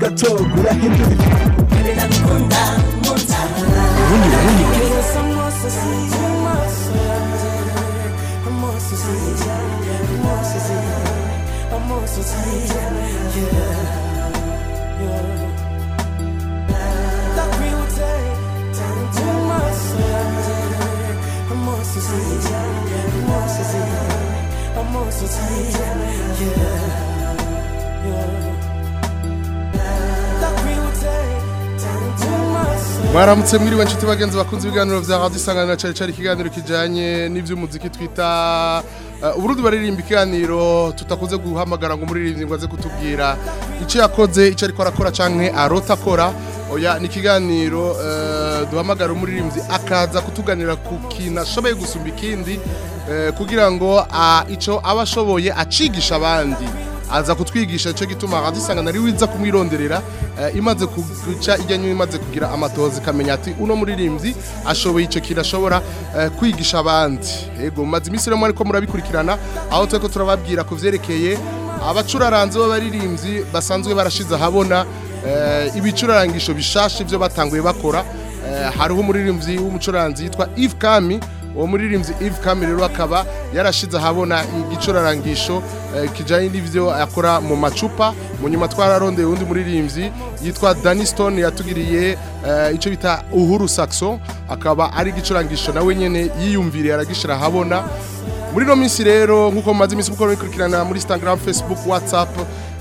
ugatoga urahindura ubundi ubundi mwaramutse mwiriwe nshuti bagenzi bakunze ibiganiro vya radio isanganiro cari cari ikiganiro kijanye n'ivy'umuziki twita uh, uburundi baririmba ikiganiro tutakunze guhamagara ngo umuririmbyi ngo aze kutubwira ico yakoze ico ariko arakora canke arota akora oya ni ikiganiro uh, duhamagara umuririmbyi akaza kutuganira ku kintu ashoboye gusumba ikindi uh, kugira ngo uh, ico aba ashoboye acigisha abandi aza kutwigisha cyo gituma radio isangana ari wiza kumwironderera eh, imaze kuguca ijyanye imaze kugira amatozi kamenya ati uno muririmbyi ashoboye ico kirashobora eh, kwigisha abandi yego maze iminsi rero ariko murabikurikirana aho tweko turababwira ku vyerekeye abacuraranzi b'abaririmbyi basanzwe barashize ahabona eh, ibicurarangisho bishasha ivyo batanguye bakora eh, hariho umuririmbyi w'umucuranzi yitwa Yves Kami uwo muririmbyi Yves Kami rero akaba yarashize ahabona igicurarangisho eh, kijanye n'ivyo akora mu macupa mu nyuma twararondeye undi muririmbyi yitwa Danny Stone yatugiriye eh, ico bita Uhuru Saxo akaba ari igicurangisho nawe nyene yiyumviriye aragishira ahabona muri no minsi rero nkuko mumaze iminsi mukora bikurikirana muri Instagram Facebook WhatsApp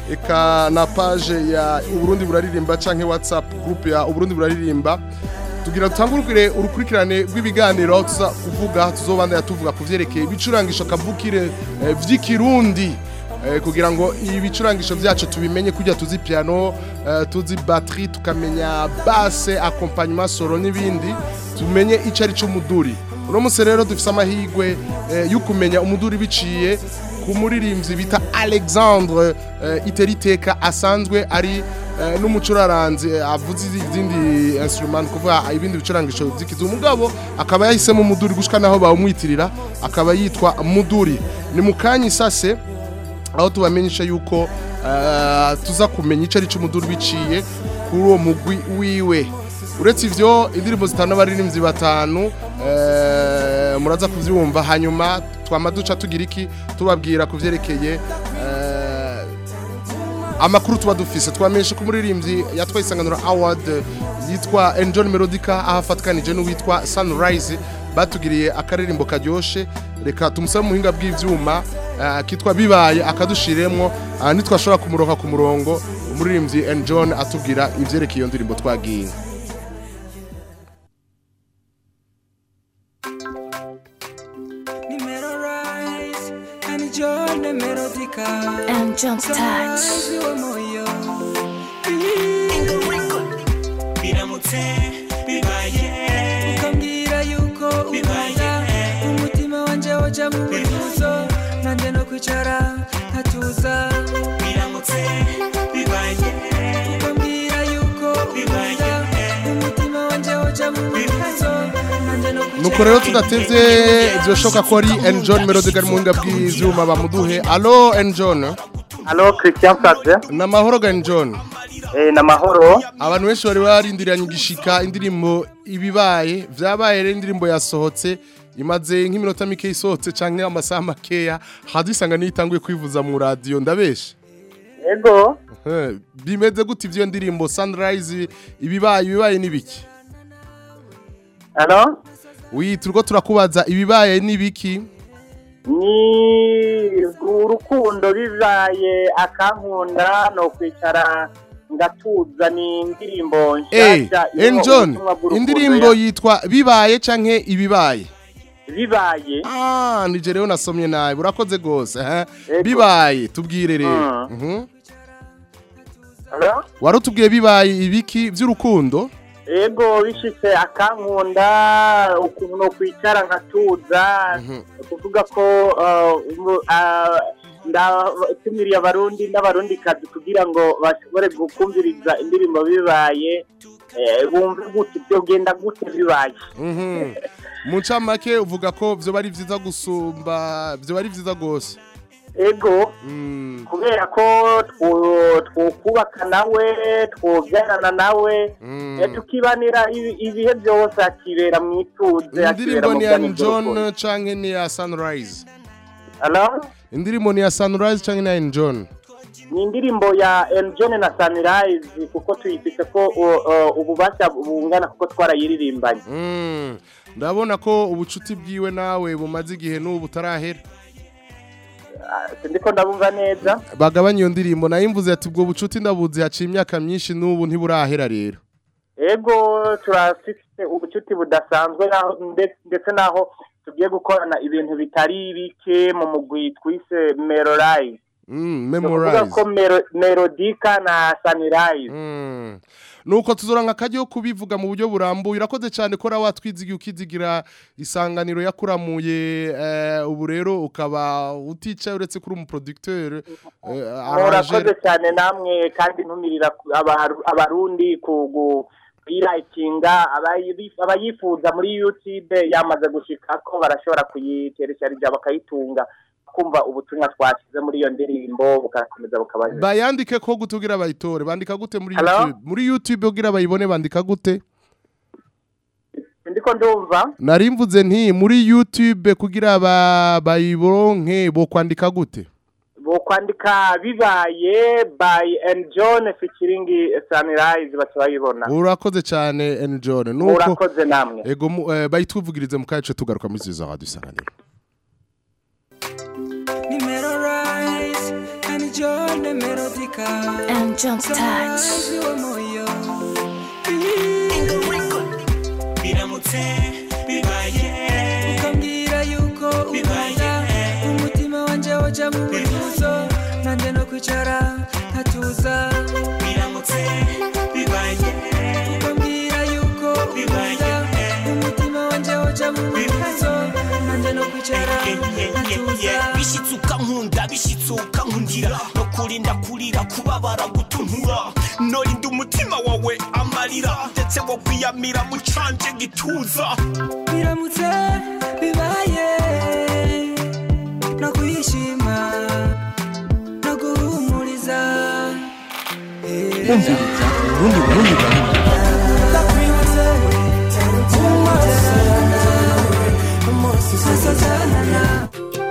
eka na page ya Uburundi buraririmba canke WhatsApp group ya Uburundi buraririmba tugira dutangurukire urukurikirane rw'ibiganiro aho tuza kuvuga tuzobandanya tuvuga ku vyerekeye ibicurangisho kavukire eh, vy'ikirundi eh, kugira ngo ibicurangisho vyacu tubimenye kujya tuzi piano eh, tuzi batterie tukamenya basse accompagnement solo n'ibindi tumenye ico ari cyo muduri uno munsi rero dufise amahigwe eh, yo kumenya umuduri biciye ku muririmbyi bita Alexandre eh, Iteriteka asanzwe ari eh, n'umucuraranzi eh, avuze izindi instrument kuvuga ibindi bicurangisho zikiza umugabo akaba yahisemo umuduri gushika naho bawumwitirira akaba yitwa muduri ni mukanyi sase aho tubamenyesha yuko eh, tuza kumenya ico ari cyo umuduri biciye kuri uwo mugwi wiwe uretse ivyo indirimbo zitanu abaririmbyi batanu eh, muraza kuvyumva hanyuma twama duca tugira iki tubabwira ku vyerekeye eh, amakuru tuba dufise twamenyesha ko umuririmbyi yatwaye isanganiro award yitwa Enjoy Melodica aho afatikanije n'uwitwa Sunrise batugiriye akaririmbo karyoshe reka tumusabe muhinga bw'ivyuma uh, kitwa bibaye akadushiremwo uh, nitwashobora kumuroka ku murongo umuririmbyi Enjoy atubwira ivyerekeye iyo ndirimbo twagiye And John's touch. biramutse bibaye ukambwira yuko ukunda umutima wanje woja mu bifuzo nanjye no kwicara nkatuza biramutse bibaye ukambwira yuko ukunda umutima wanje woja mu bifuzo nanjye no kwicara nuko rero tudatevye vyoshoka ko ari Enjoy Melodica ari muhinga bw'ivyuma bamuduhe allo Enjoy Halo Christian Fabien namahoro ga Enjoy eh na mahoro abantu benshi bari barindiranye igishika indirimbo ibibaye vyabaye rero indirimbo yasohotse imaze nk'iminota mike isohotse canke amasaha makeya hadusanga nitanguye kwivuza mu radio ndabeshe Ego Eh, bimeze gute ivyo ndirimbo Sunrise ibibaye ibibaye nibiki Halo wi turiko turakubaza ibibaye nibiki ni urukundo bibaye akankunda no kwicara ngatuza ni indirimbo eh nshasha irimo Enjon ubutumwa bw'urukundo indirimbo ya- yitwa bibaye canke ibibaye bibaye Ah, nije rero nasomye nabi urakoze gose eh Ego. bibaye tubwire rero Mm. Mhm. Halo wari utubwiye bibaye ibiki by'urukundo Ego bishitse akankunda ukuntu no kwicara nkatuza kuvuga ko uh, umu- ah, ndatumiriye abarundi n'abarundi kazi kugira ngo bashobore gukumviriza indirimbo bibaye eh, bumve gute byogenda gute bibaye mu ncamake uvuga ko byo bari byiza gusumba byo bari byiza rwose ego Mm, kubera ko twu- twokubaka nawe twobyarana nawe mm. eh, tukibanira ibi- ibihe byose akibera mu ituze akibera indirimbo mu ni ya bwami john bw'urukundo. canke ni ya sunrise Hello? indirimbo ni ya sunrise canke ni ya john ni indirimbo ya John na Sunrise kuko tuyifite ko uh, uh, ububasha bungana kuko twarayiririmbanye Mm, ndabona ko ubucuti bwiwe nawe bumaze igihe n'ubu butarahera Ah, sindiko ndabumva neza bagabanya iyo ndirimbo nayo imvuze ati ubwo bucuti ndabuzi haciye imyaka myinshi n'ubu ntiburahera rero ego turafite ubucuti budasanzwe naho- nde- ndetse naho tugiye gukorana ibintu bitari bike mu mugwi twise Melorize Mm, ni ukuvuga memorize ko Melo- Melodica na Sunrise Mm. nuko tuzora nka kajyo kubivuga mu buryo burambuye urakoze cyane ko rawa twizigiye ukizigira isanganiro yakuramuye eh, ubu rero ukaba uticaye uretse kuri umuproducteur eh, murakoze arranger cyane namwe kandi ntumirira ku- abaru- abarundi kugu kuyirayikinga abayi- abayifuza muri youtube yamaze gushika ko barashobora kuyiteresharija bakayitunga kumva ubutumwa twashyize muri iyo ndirimbo bugakomeza bukabaza bayandike ko gutugira bayitore bandika gute muri Hello? YouTube muri YouTube ugira bayibone bandika gute ndiko ndumva nari mvuze nti muri YouTube kugira ba bayironke bo kwandika gute bo kwandika bibaye by and john featuring sunrise baca bayibona urakoze cyane N John nuko murakoze namwe ego mu- eh, bayituvugirize mu kace tugaruka muri ziza radio isanganiro Numero rise, and John the melodica. And John's touch. Sunrise wa moyo. biramutse bibaye ukambwira yuko ukunda umutima wanje woja mu bifuzo nanjye no kwicara nkatuza biramutse bibaye ukambwira yuko ukunda umutima wanje woja mu bifuzo nanjye no kwicara nkatuza bishitse ukankunda bishitse ukankundira no kurinda kurira kubabara gutuntura norinda umutima wawe amarira ndetse wo kwiyamira mu canje gituza biramutse bibaye no kwishima no guhumuriza kumviriza urundi burundi burundi sasazanana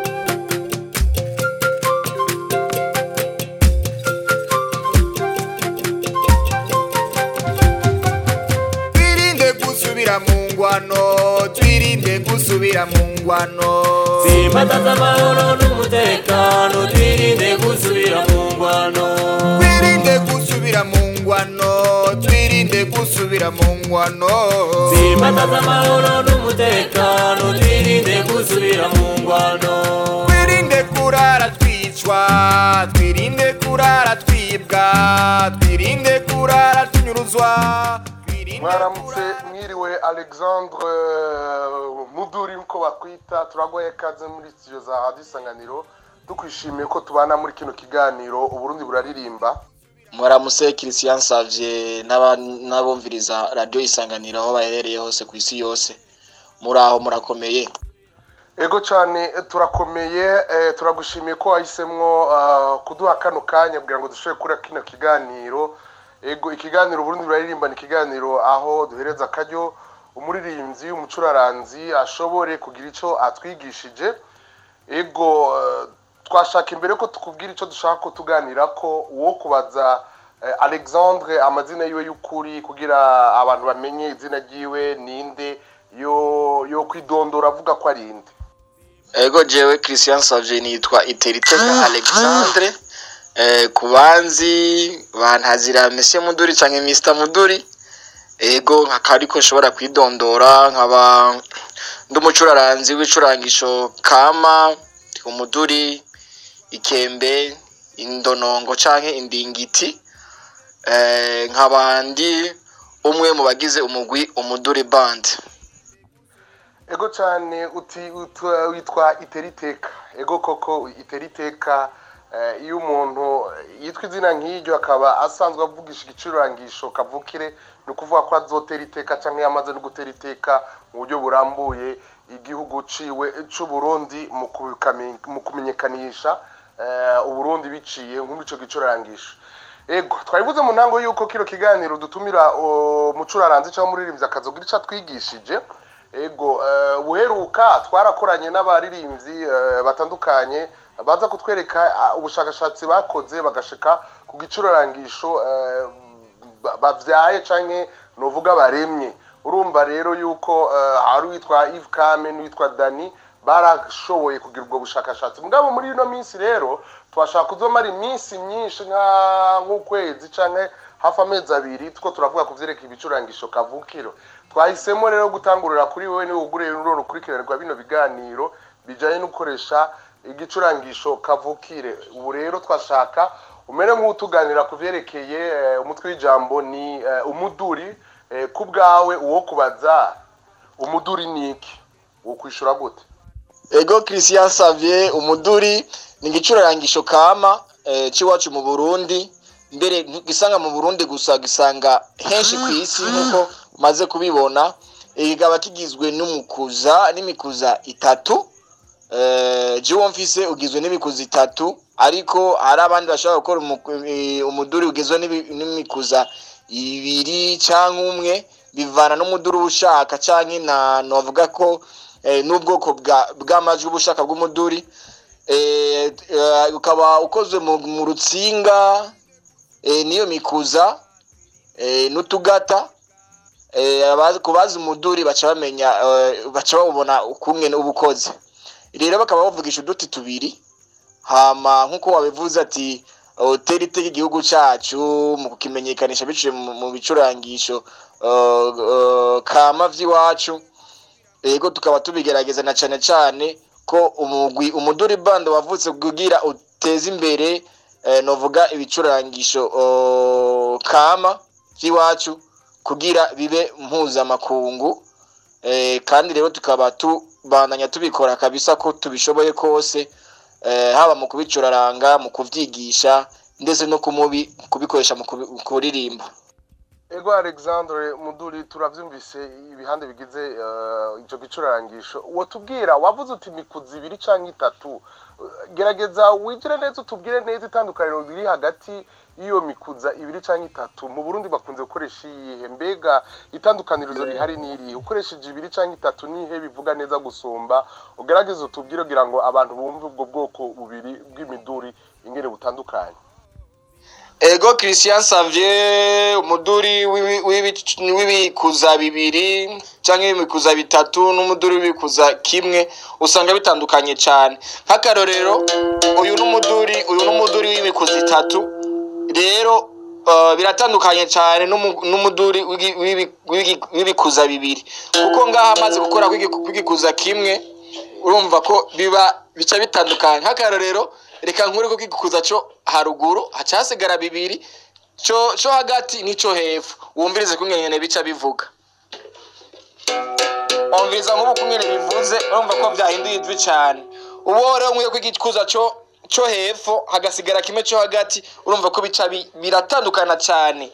twirinde gusubira mu ngwano twirinde gusubira mu ngwano Simbataza amahoro n'umutekano twirinde gusubira mu ngwano twirinde gusubira mu ngwano twirinde gusubira mu ngwano Simbataza amahoro n'umutekano twirinde gusubira mu ngwano twirinde kurara twicwa twirinde kurara twibwa twirinde kurara tunyuruzwa twirinde mwaramutse mwiriwe alexandre eh, muduri nko bakwita turagoye kaze muri studio za radio isanganiro tukwishimiye ko tubana muri kino kiganiro uburundi buraririmba muramuse christian savye n'aba- n'abumviriza radiyo isanganiro aho baherereye hose ku isi yose muri aho murakomeye ego cyane eh, turakomeye eh, turagushimiye ko wahisemwo ah, kuduha kano kanya kugira ngo dushobore kuri kino kiganiro ego ikiganiro uburundi buraririmba ni ikiganiro aho duhereza akaryo umuririmbyi umucuraranzi ashobore kugira icyo atwigishije ego eh, twashaka imbere ko tukubwira icyo dushaka ko tuganira ko uwo kubaza eh, alexandre amazina yiwe y'ukuri kugira abantu bamenye izina ryiwe ninde yo yo kwidondora avuga ko ari inde ego jewe christian savye nitwa iteriteka alexandre eh, ku banzi bantazira mese muduri canke mr muduri ego nkakaba ariko nshobora kwidondora nkaba ndi umucuraranzi w'icurangisho kama umuduri ikembe indonongo canke indingiti eh, nkaba ndi umwe mu bagize umugwi umuduri band ego cyane uti utwa- witwa iteriteka ego koko iteriteka eh, iyo umuntu yitwa izina nk'iryo akaba asanzwe avugisha igicurangisho kavukire ni ukuvuga ko azotera iteka cyangwa yamaze no gutera iteka mu buryo burambuye igihugu ciwe c'uburundi mu kubikame- mu kumenyekanisha eh, uburundi biciye nk'imico gicurangisho ego twabivuze mu ntango yuko kino kiganiro dutumira o, mucuraranzi cyangwa umuririmbyi akazogira icyo atwigishije ego eh, buheruka twarakoranye n'abaririmbyi eh, batandukanye baza kutwereka ah, ubushakashatsi bakoze bagashika ku gicurarangisho eh, ba- bavyaye canke novuga baremye urumva rero yuko eh, hari uwitwa Yves Kame n'uwitwa Dani barashoboye kugira ubwo bushakashatsi mugabo muri ino minsi rero twashaka kuzomara iminsi myinshi nka nk'ukwezi canke hafi amezi abiri tuko turavuga ku vyerekeye ibicurangisho kavukiro twahisemo rero gutangurira kuri wewe niwe uguriye ruro rukurikiranirwa bino biganiro bijanye no gukoresha igicurangisho kavukire ubu rero twashaka umere nk'utuganira ku vyerekeye eh, umutwe w'ijambo ni eh, umuduri eh, ku bwawe uwo kubaza umuduri ni iki wo kwishura gute ego christian Xavier umuduri ni igicurarangisho kama eh, c'iwacu mu burundi mbere ntigisanga mu burundi gusa gisanga henshi ku isi nk'uko umaze kubibona Eh, kikaba kigizwe n'umukuza n'imikuza itatu eh, jiwo mfise ugizwe n'imikuza itatu ariko hari abandi bashobora gukora umuku- eh, umuduri ugizwe n'ibi- n'imikuza ibiri canke umwe bivana n'umuduri uba ushaka canke na novuga ko eh, n'ubwoko bwa- bw'amajwi uba ushaka bw'umuduri eh, eh, ukaba ukozwe mu mu rutsinga eh, niyo mikuza eh, n'utugata eh, abazi- ku bazi umuduri baca bamenya eh, baca bawubona ukungene uba ukoze rero bakaba bavugisha uduti tubiri hama nk'uko wabivuze ati hoteli itega igihugu cyacu mu kukimenyekanisha biciye mu mu bicurangisho eh, eh, kama vy'iwacu ego tukaba tubigerageza na cane cane ko umugwi umuduri band wavutse kugira uteze imbere eh, novuga ibicurangisho eh, kama vy'iwacu kugira bibe mpuzamakungu eh, kandi rero tukaba tubandanya tubikora kabisa ko tubishoboye kose eh, haba mu kubicuraranga mu kuvyigisha ndetse no kumubi kubikoresha mu kubi- mu kuririmba ego alexandre muduri turavyumvise ibihande bigize eh, ico gicurarangisho uwo tubwira wavuze uti mikuzi ibiri canke itatu Eh, gerageza wigire neza utubwire neza itandukaniro riri hagati y'iyo mikuza ibiri canke itatu mu burundi bakunze gukoresha iyihe mbega itandukanirizo rihari n'irihe ukoresheje ibiri canke itatu nihe bivuga neza gusumba ugerageze utubwire kugira ngo abantu bumve ubwo bwoko bubiri bw'imiduri ingene butandukanye ego christian Xavier umuduri w'ibi- w'ibi- w'ibikuza bibiri canke w'ibikuza bitatu n'umuduri w'ibikuza kimwe usanga bitandukanye cane nk'akarorero uyu n'umuduri uyu n'umuduri w'ibikuza itatu rero uh, biratandukanye cane n'umu- n'umuduri w'igi- w'ibi- w'igi- w'ibikuza bibiri kuko ngaha amaze gukora kw'igi- kw'igikuza kimwe urumva ko biba bica bitandukanye nk'akarorero reka nkure ko kigukuza cyo haruguru haca hasigara bibiri cyo cyo hagati n'ico hepfo wumvirize kungene bica bivuga wumviriza nk'ubu kungene bivuze urumva ko byahinduye ijwi cyane ubu rero nkwiye ko igikuza cyo cyo hepfo hagasigara kimwe cyo hagati urumva ko bica bi- biratandukana cyane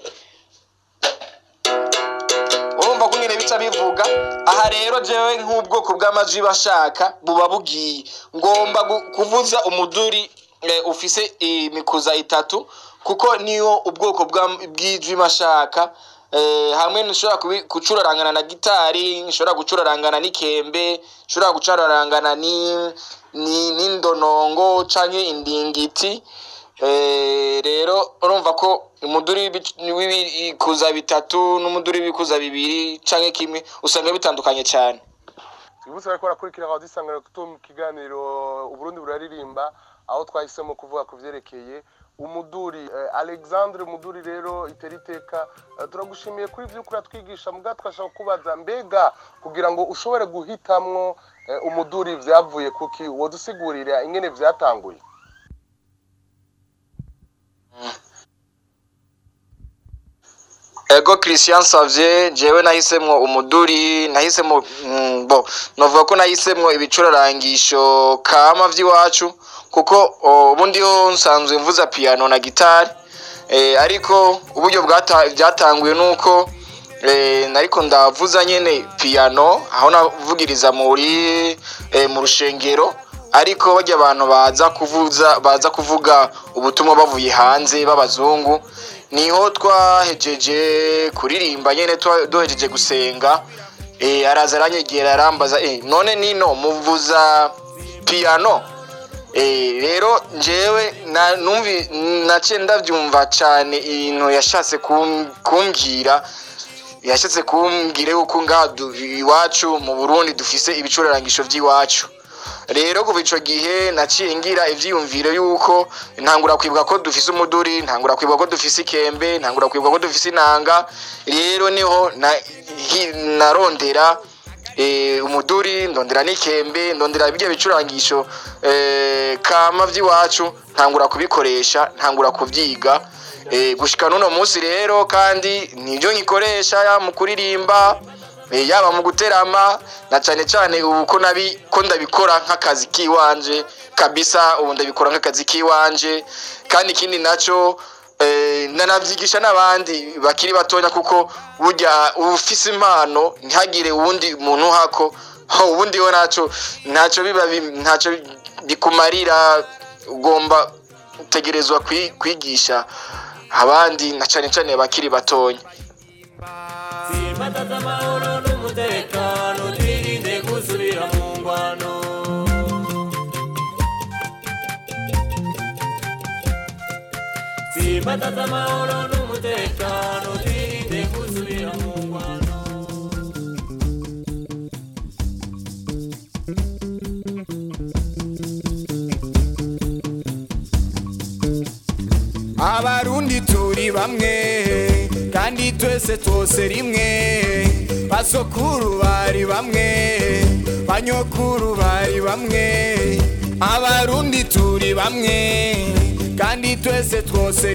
urumva ko nyine bica bivuga aha rero jewe nk'ubwoko bw'amajwi bashaka buba bugiye ngomba gu- kuvuza umuduri eh, ufise imikuza itatu kuko niyo ubwoko bwa- bw'ijwi mashaka eh, hamwe nshobora kubi- gucurarangana na gitari nshobora gucurarangana n'ikembe nshobora gucurarangana ni- ni- n'indonongo canke indingiti Eh, rero urumva ko umuduri w'ibi- w'ibikuza bitatu n'umuduri w'ibikuza bibiri canke kimwe usanga bitandukanye cyane twibutse bariko barakurikira aho dusangana kuto mu kiganiro uburundi buraririmba aho twahisemo kuvuga ku vyerekeye umuduri eh, alexandre umuduri rero itera iteka eh, turagushimiye kuri ivyo uriko uratwigisha muga twashaka kubaza mbega kugira ngo ushobore guhitamwo eh, umuduri vyavuye kuki wodusigurira ingene vyatanguye ego christian Xavier jewe nahisemwo umuduri nahisemwo mm, bo novuga ko nahisemwo ibicurarangisho kama vy'iwacu kuko o, ubundi yo nsanzwe mvuza piano na gitari eh, ariko uburyo bwata- byatanguye nuko eh, nariko ndavuza nyene piano aho navugiriza muri eh, mu rushengero ariko bajya abantu baza kuvuza baza kuvuga ubutumwa bavuye hanze b'abazungu niho twahejeje kuririmba nyene twa- duhejeje gusenga eh, araza aranyegera arambaza eh, none nino muvuza piano Eh, rero njewe na numvi nace ndavyumva cyane ibintu yashatse kum- kumbwira yashatse kumbwira yuko ngaha du- iwacu mu Burundi dufise ibicurarangisho vy'iwacu rero kuva ico gihe naciye ngira ivyiyumviro yuko ntangura kwibuka ko dufise umuduri ntangura kwibuka ko dufise ikembe ntangura kwibuka ko dufise inanga rero niho na, hi- narondera eh, umuduri ndondera n'ikembe ndondera birya bicurangisho eh, kama vy'iwacu ntangura kubikoresha ntangura kuvyiga eh, gushika n'uno munsi rero kandi nivyo nkikoresha ya mu kuririmba eh, yaba mu guterama na cane cane ubu ko nabi ko ndabikora nk'akazi kiwanje kabisa ubu ndabikora nk'akazi kiwanje kandi ikindi naco eh, nanavyigisha n'abandi bakiri batonya kuko burya ufise impano ntihagire uwundi muntu hako ho ubundi we naco ntaco biba bi- ntaco bikumarira ugomba utegerezwa kwi- kwigisha abandi na cane cane bakiri batonya Simbataza amahoro n'umutekano twirinde gusubira mu ngwano Simbataza amahoro n'umutekano twirinde gusubira mu ngwano abarundi turi bamwe kandi twese twose rimwe basokuru bari bamwe banyokuru bari bamwe abarundi turi bamwe kandi twese twose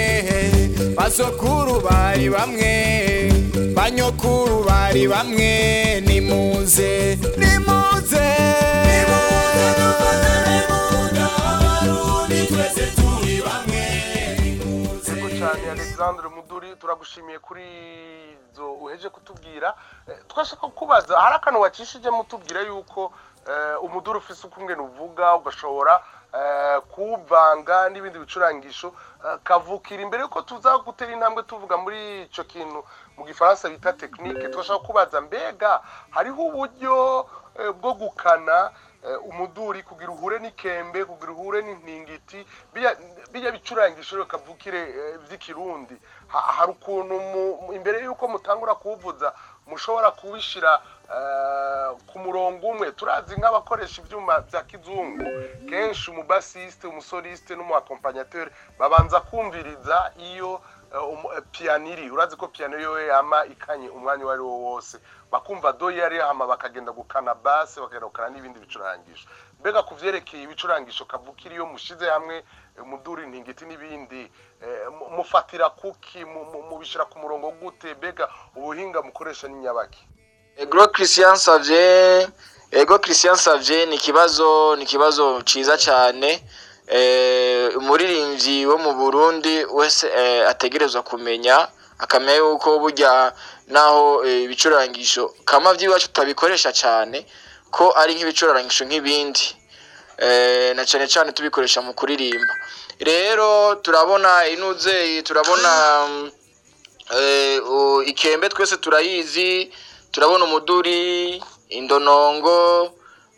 rimwe basokuru bari bamwe banyokuru bari bamwe nimuze nimuze nimuze dufatane mu nda abarundi twese turi bamwe Yego cyane Alexandre Muduri turagushimiye kuri izo uheje kutubwira Eh, twashaka kubaza hari akantu wacishije mutubwira yuko eh, umuduri ufise uko umwe uvuga ugashobora eh, kuwuvanga n'ibindi bicurangisho eh, kavukira imbere yuko tuza gutera intambwe tuvuga muri ico kintu mu gifaransa bita tekinike twashaka kubaza mbega hariho uburyo eh, bwo gukana eh, umuduri kugira uhure n'ikembe kugira uhure n'intingiti birya birya bicurangisho rero kavukire eh, vy'ikirundi Ha- hari ukuntu mu- mu- imbere yuko mutangura kuwuvuza mushobora kubishira eh, ku murongo umwe turazi nk'abakoresha ivyuma vya kizungu kenshi umubasiste umusoliste n'umuakompanyateur babanza kumviriza iyo eh, umu- eh, piano iri urazi ko piano yo yama ikanye umwanya uwo ari wo wose bakumva do yari hama bakagenda gukana basse bakagenda gukana n'ibindi bicurangisho mbega ku vyerekeye ibicurangisho kavukira iyo mushize hamwe eh, umuduri intingiti n'ibindi eh, mu- mufatira kuki mu- mu- mubishira ku murongo gute mbega ubuhinga mukoresha n'inyabaki Ego Christian Savye Ego Christian Savye ni kibazo ni kibazo ciza cyane eh umuririmbyi wo mu Burundi wese eh, ategerezwa kumenya akamenya yuko burya naho eh, ibicurangisho kama vy'iwacu tutabikoresha cyane ko ari nk'ibicurangisho nk'ibindi eh, na cyane cyane tubikoresha mu kuririmba rero turabona inuze turabona mm, eh, u- ikembe twese turayizi turabona umuduri indonongo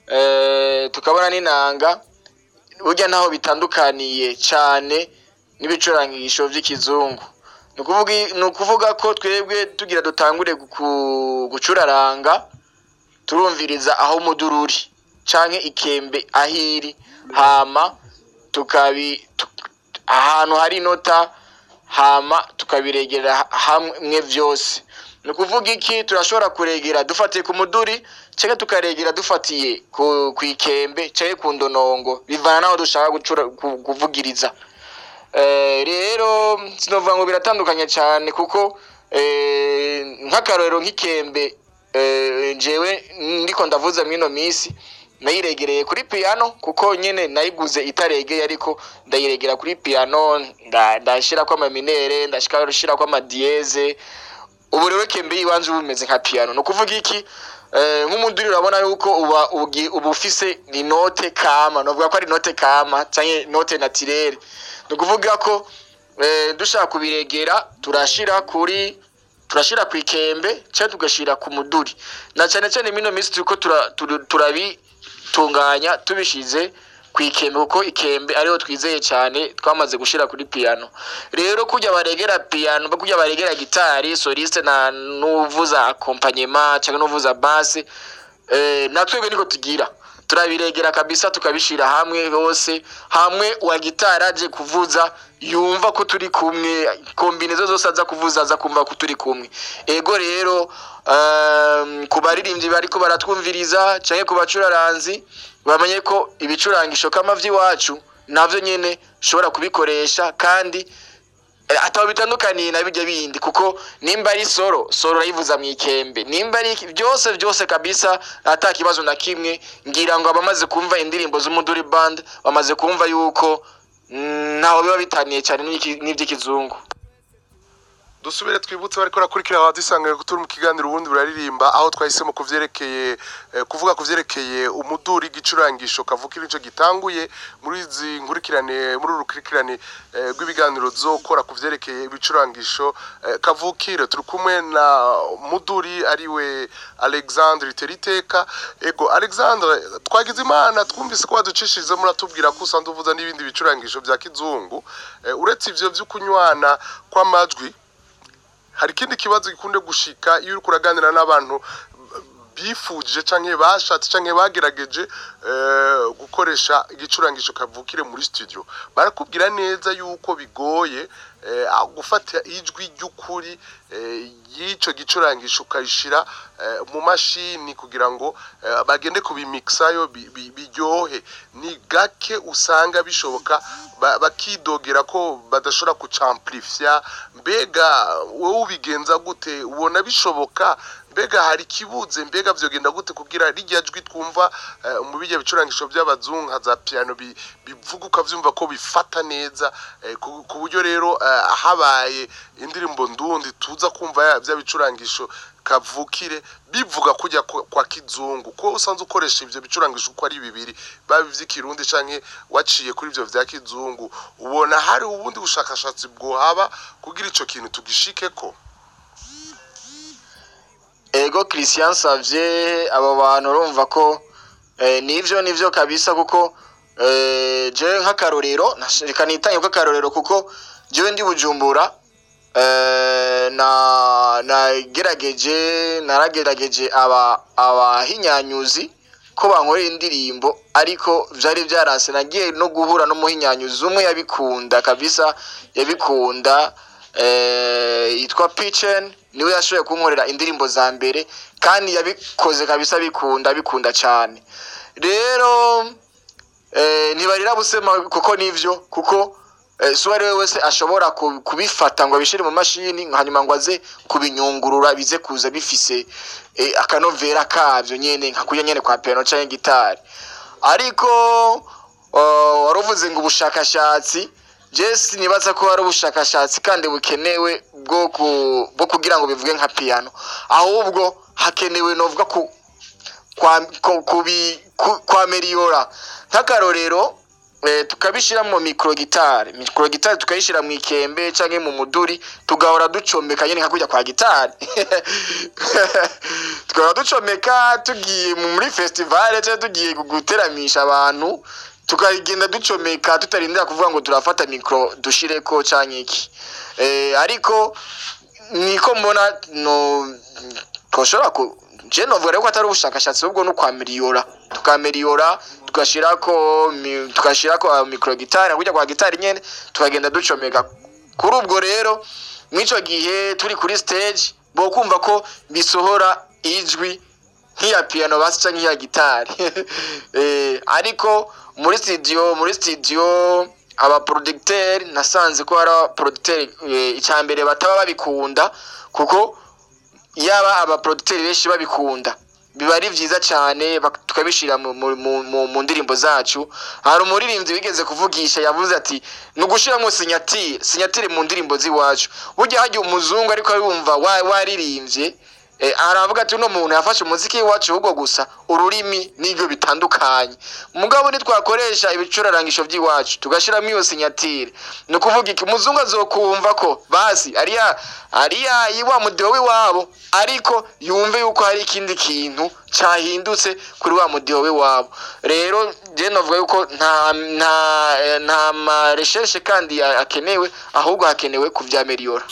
eh, tukabona n'inanga burya ntaho bitandukaniye cyane n'ibicurangisho by'ikizungu ni ukuvuga ni ukuvuga ko twebwe tugira dutangure guku- gucuraranga turumviriza aho umuduri uri canke ikembe aho iri hama tukabi tu- ahantu hari inota hama tukabiregera hamwe vyose ni ukuvuga iki turashobora kuregera dufatiye ku muduri cyangwa tukaregera dufatiye ku ku ikembe cyangwa ku ndonongo bivana n'aho dushaka gucura ku- kuvugiriza Eh, rero sinovuga ngo biratandukanye cyane kuko eh, nk'akarorero nk'ikembe eh, jewe ndiko ndavuza mwino minsi nayiregereye kuri piano kuko nyene nayiguze itaregeye ariko ndayiregera kuri piano nda- ndashirako amaminere ndashirako amadiyeze ubu rero kembe yiwanje ubu bumeze nka piano ni ukuvuga iki eh, nk'umuduri urabona yuko uba ugi- uba ufise inote kama novuga ko ari inote kama canke inote naturelle ni ukuvuga ko eh, dushaka kubiregera turashira kuri turashira ku ikembe cyangwa tugashira ku muduri na cyane cyane mino minsi turiko tura- turu- turabitunganya tubishize ku ikembe kuko ikembe ariho twizeye cyane twamaze gushira kuri piano rero kujya baregera piano kujya baregera gitari soliste na n'uvuza accompagnement cyangwa n'uvuza basse eh, natwebwe niko tugira turabiregera kabisa tukabishira hamwe hose hamwe wa gitari aje kuvuza yumva ko turi kumwe kombinezo zose aza kuvuza aza kumva ko turi kumwe ego rero um, ku baririmbyi bariko baratwumviriza canke ku bacuraranzi bamenye ko ibicurangisho kama vy'iwacu navyo nyene ushobora kubikoresha kandi Eh, ataba bitandukaniye na bijya bindi kuko nimba ari soro soro urayivuza mu ikembe nimba ari iki- byose byose kabisa ata kibazo na kimwe ngira ngo abamaze kumva indirimbo z'umuduri band bamaze kumva yuko mm, ntaho biba bitaniye cyane n'iki- n'iby'ikizungu dusubire twibutse bariko rakurikira abadusanga turi mu kiganiro ubundi buraririmba aho twahisemo kuvyerekeye eh, kuvuga kuvyerekeye umuduri gicurangisho kavukira ico gitanguye muri izi nkurikirane muri uru rukurikirane eh, rw'ibiganiro zokora kuvyerekeye ibicurangisho eh, kavukire turi kumwe na muduri ariwe Alexandre Teriteka ego Alexandre twagize imana twumvise ko waducishirize muratubwira ko usanzwe uvuza n'ibindi bicurangisho vya kizungu eh, uretse ivyo vy'ukunywana kw'amajwi hari ikindi kibazo gikunde gushika iyo uri kuraganira n'abantu bifuje canke bashatse canke bagerageje eh, gukoresha igicurangisho kavukire muri studio barakubwira neza yuko bigoye eh, ah, gufata ijwi ry'ukuri eh, y'ico gicurangisho ukayishira eh, mu mashini kugira ngo eh, bagende kubimixayo bi- bi- biryohe ni gake usanga bishoboka ba- bakidogera ko badashobora kucamplifya mbega wowe ubigenza gute ubona bishoboka mbega hari ikibuze mbega vyogenda gute kugira rijya jwi twumva eh, mu bijya bicurangisho by'abazungu nka za piano bi- bivuga ukavyumva ko bifata neza eh, ku ku buryo rero eh, habaye indirimbo ndundi tuza kumva ya- bya bicurangisho kavukire bivuga kujya kwa kwa kizungu ko usanzwe ukoresha ivyo bicurangisho uko ari bibiri baba ivy'ikirundi canke waciye kuri ivyo vya kizungu ubona hari ubundi bushakashatsi bwohaba kugira ico kintu tugishikeko ego christian savye abo bantu urumva ko eh, nivyo nivyo kabisa kuko eh, je nk'akarorero nash- reka nitange k'akarorero kuko jewe ndi bujumbura eh, na nagerageje naragerageje aba abahinyanyuzi ko bankorera indirimbo ariko vyari vyaranse nagiye no guhura n'umuhinyanyuzi umwe yabikunda kabisa yabikunda eh, yitwa Pichen niwe yashoboye kunkorera indirimbo za mbere kandi yabikoze kabisa bikunda bikunda cyane rero eh, ntibarira busema kuko nivyo kuko eh, si uwo ari we wese ashobora ku- kubifata ngo abishyire mu mashini hanyuma ngo aze kubinyungurura bize kuza bifise eh, akanovera kabyo nyene nka kurya nyene kwa piano canke gitari ariko uh, waruvuze ngo ubushakashatsi jesi nibaza ko hari ubushakashatsi kandi bukenewe bwo ku- bwo kugira ngo bivuge nka piano ahubwo hakenewe novuga ku kwa ku- kubi ku- kwa meliyora nk'akarorero eh, tukabishyira mu mikoro gitari mikoro gitari tukayishyira mu ikembe cyangwa mu muduri tugahora ducomeka nyine nka kujya kwa gitari tugahora ducomeka tugiye mu- muri fesitivale cyangwa tugiye guteramisha abantu tukagenda ducomeka tutarindira kuvuga ngo turafata mikoro dushireko cyangwa iki Eh, ariko niko mbona no twoshobora ku je novuga rero ko atari ubushakashatsi ahubwo no kwameliyora tukameliyora tugashirako mi- tugashirako mikoro gitari kujya kwa gitari nyene tukagenda ducomeka kuri ubwo rero mw'ico gihe turi kuri stage bo kumva ko bisohora ijwi nk'iya piano basi canke nk'iya gitari eh, ariko muri studio muri studio abaproducteur nasanze ko hari abaproducteur eh, icya mbere bataba babikunda kuko yaba abaproducteur benshi babikunda biba ari vyiza cyane bak- tukabishira mu, mu, mu, mu, mu ndirimbo zacu hari umuririmbyi wigeze kuvugisha yavuze ati ni ugushiramo sinyatire sinyatire mu ndirimbo z'iwacu burya hajya umuzungu ariko yumva wa- waririmbye Eh, aravuga ati uno muntu yafashe umuziki w'iwacu ahubwo gusa ururimi n'ibyo bitandukanye mugabo nitwakoresha ibicurarangisho by'iwacu tugashyiramo iyo sinyatire ni ukuvuga iki umuzungu azokumva ko basi ariya ariya wa mudeho w'iwabo ariko yumve yuko hari ikindi kintu cyahindutse kuri wa mudeho w'iwabo rero je novuga yuko nta nta eh, nta mareshershe kandi akenewe ahubwo hakenewe kuvyameliyora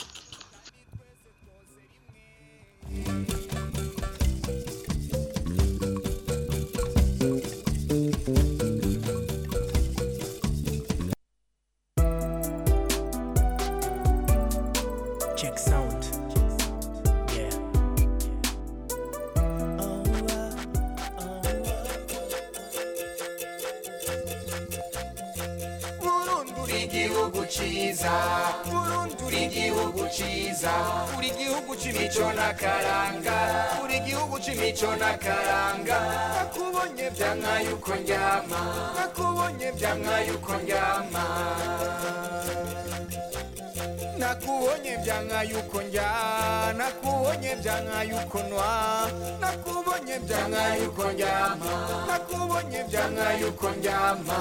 Check sound. Yeah. Burundi uri igihugu ciza Burundi uri igihugu ciza uri igihugu c'imico n'akaranga uri igihugu c'imico n'akaranga nakubonye vyanka yuko ndyama nakubonye vyanka yuko ndyama nakubonye vyanka yuko ndya nakubonye vyanka yuko nwa nakubonye vyanka yuko ndyama nakubonye vyanka yuko ndyama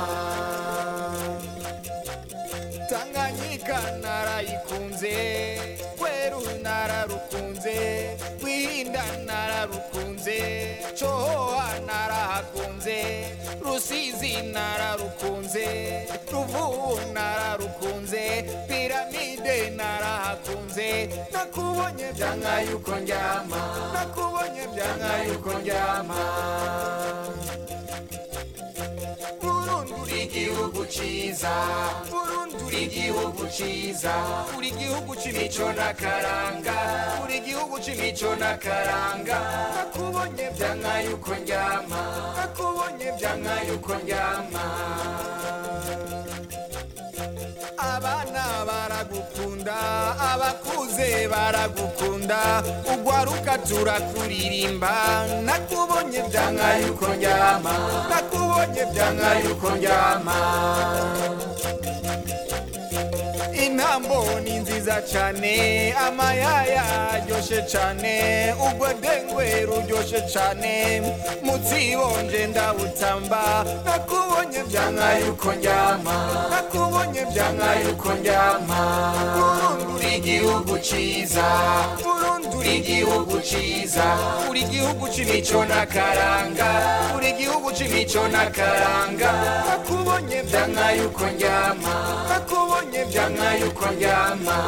tanganyika narayikunze kweru nararukunze rwihinda nararukunze cohoha narahakunze rusizi nararukunze ruvubu nararukunze piramide narahakunze nakubonye vyanka yuko ndyama nakubonye vyanka yuko ndyama Burundi uri igihugu ciza Burundi uri igihugu ciza uri igihugu c'imico n'akaranga uri igihugu c'imico n'akaranga nakubonye vyanka yuko ndyama nakubonye vyanka yuko ndyama abana baragukunda abakuze baragukunda ugwaruka turakuririmba nakubonye vyanka yuko ndyama nakubonye vyanka yuko ndyama intambo ni nziza cane amayaya aryoshe cane ugwedengwe ruryoshe cane mutsibonje ndabutamba nakubonye vyanka yuko ndyama nakubonye vyanka yuko ndyama Burundi uri igihugu ciza Burundi uri igihugu ciza uri igihugu c'imico n'akaranga uri igihugu c'imico n'akaranga nakubonye vyanka yuko ndyama nakubonye vyanka yuko ndyama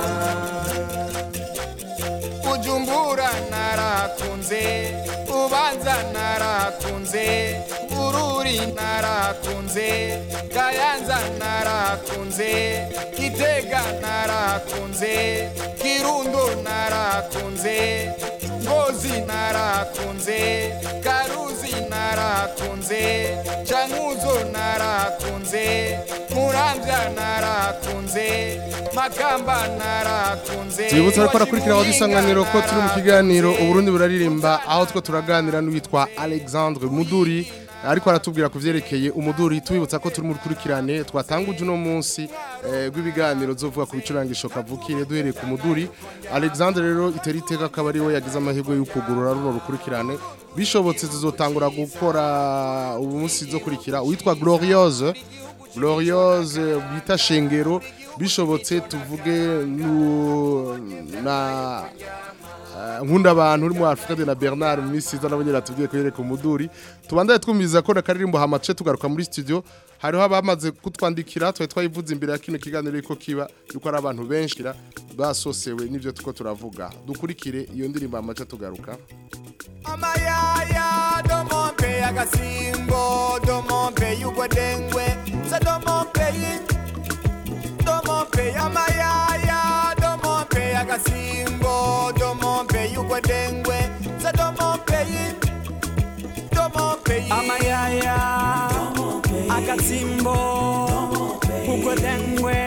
bujumbura narakunze ubanza narakunze bururi narakunze kayanza narakunze gitega narakunze kirundo narakunze ngozi narakunze karuzi narakunze cankuzo narakunze muramvya narakunze makamba narakunze Twibutsa ariko arakurikira aho dusanganiro ko turi mu kiganiro uburundi buraririmba aho two turaganira n'uwitwa Alexandre Muduri ariko aratubwira ku vyerekeye umuduri tubibutsa ko turi mu rukurikirane twatanguje uno munsi eh, rw'ibiganiro zovuga ku bicurangisho kavukire duhereye ku muduri Alexandre rero itera iteka akaba ari we yagize amahirwe y'ukugurura runo rukurikirane bishobotse tuzotangura gukora ubu munsi zokurikira uwitwa Gloriose Gloriose bita Shengero bishobotse tuvuge nu- na eh, nkunda abantu uri mu Afrika de na Bernard Misiza nabo nyira tubwiye ko yereka umuduri tubandaye twumviza ko nakaririmbo hamace tugaruka muri studio hariho abamaze kutwandikira twe twayivuze imbere ya kino kiganiro yuko kiba yuko ari abantu benshi basosewe n'ivyo tuko turavuga dukurikire iyo ndirimbo hamace tugaruka amayaya domompe agasimbo domompe y'ugwedengwe sa domompe yi domompe amayaya domompe agasimbo domompe y'ugwedengwe sa domompe yi domompe yi amayaya akatsimbo ukwedengwe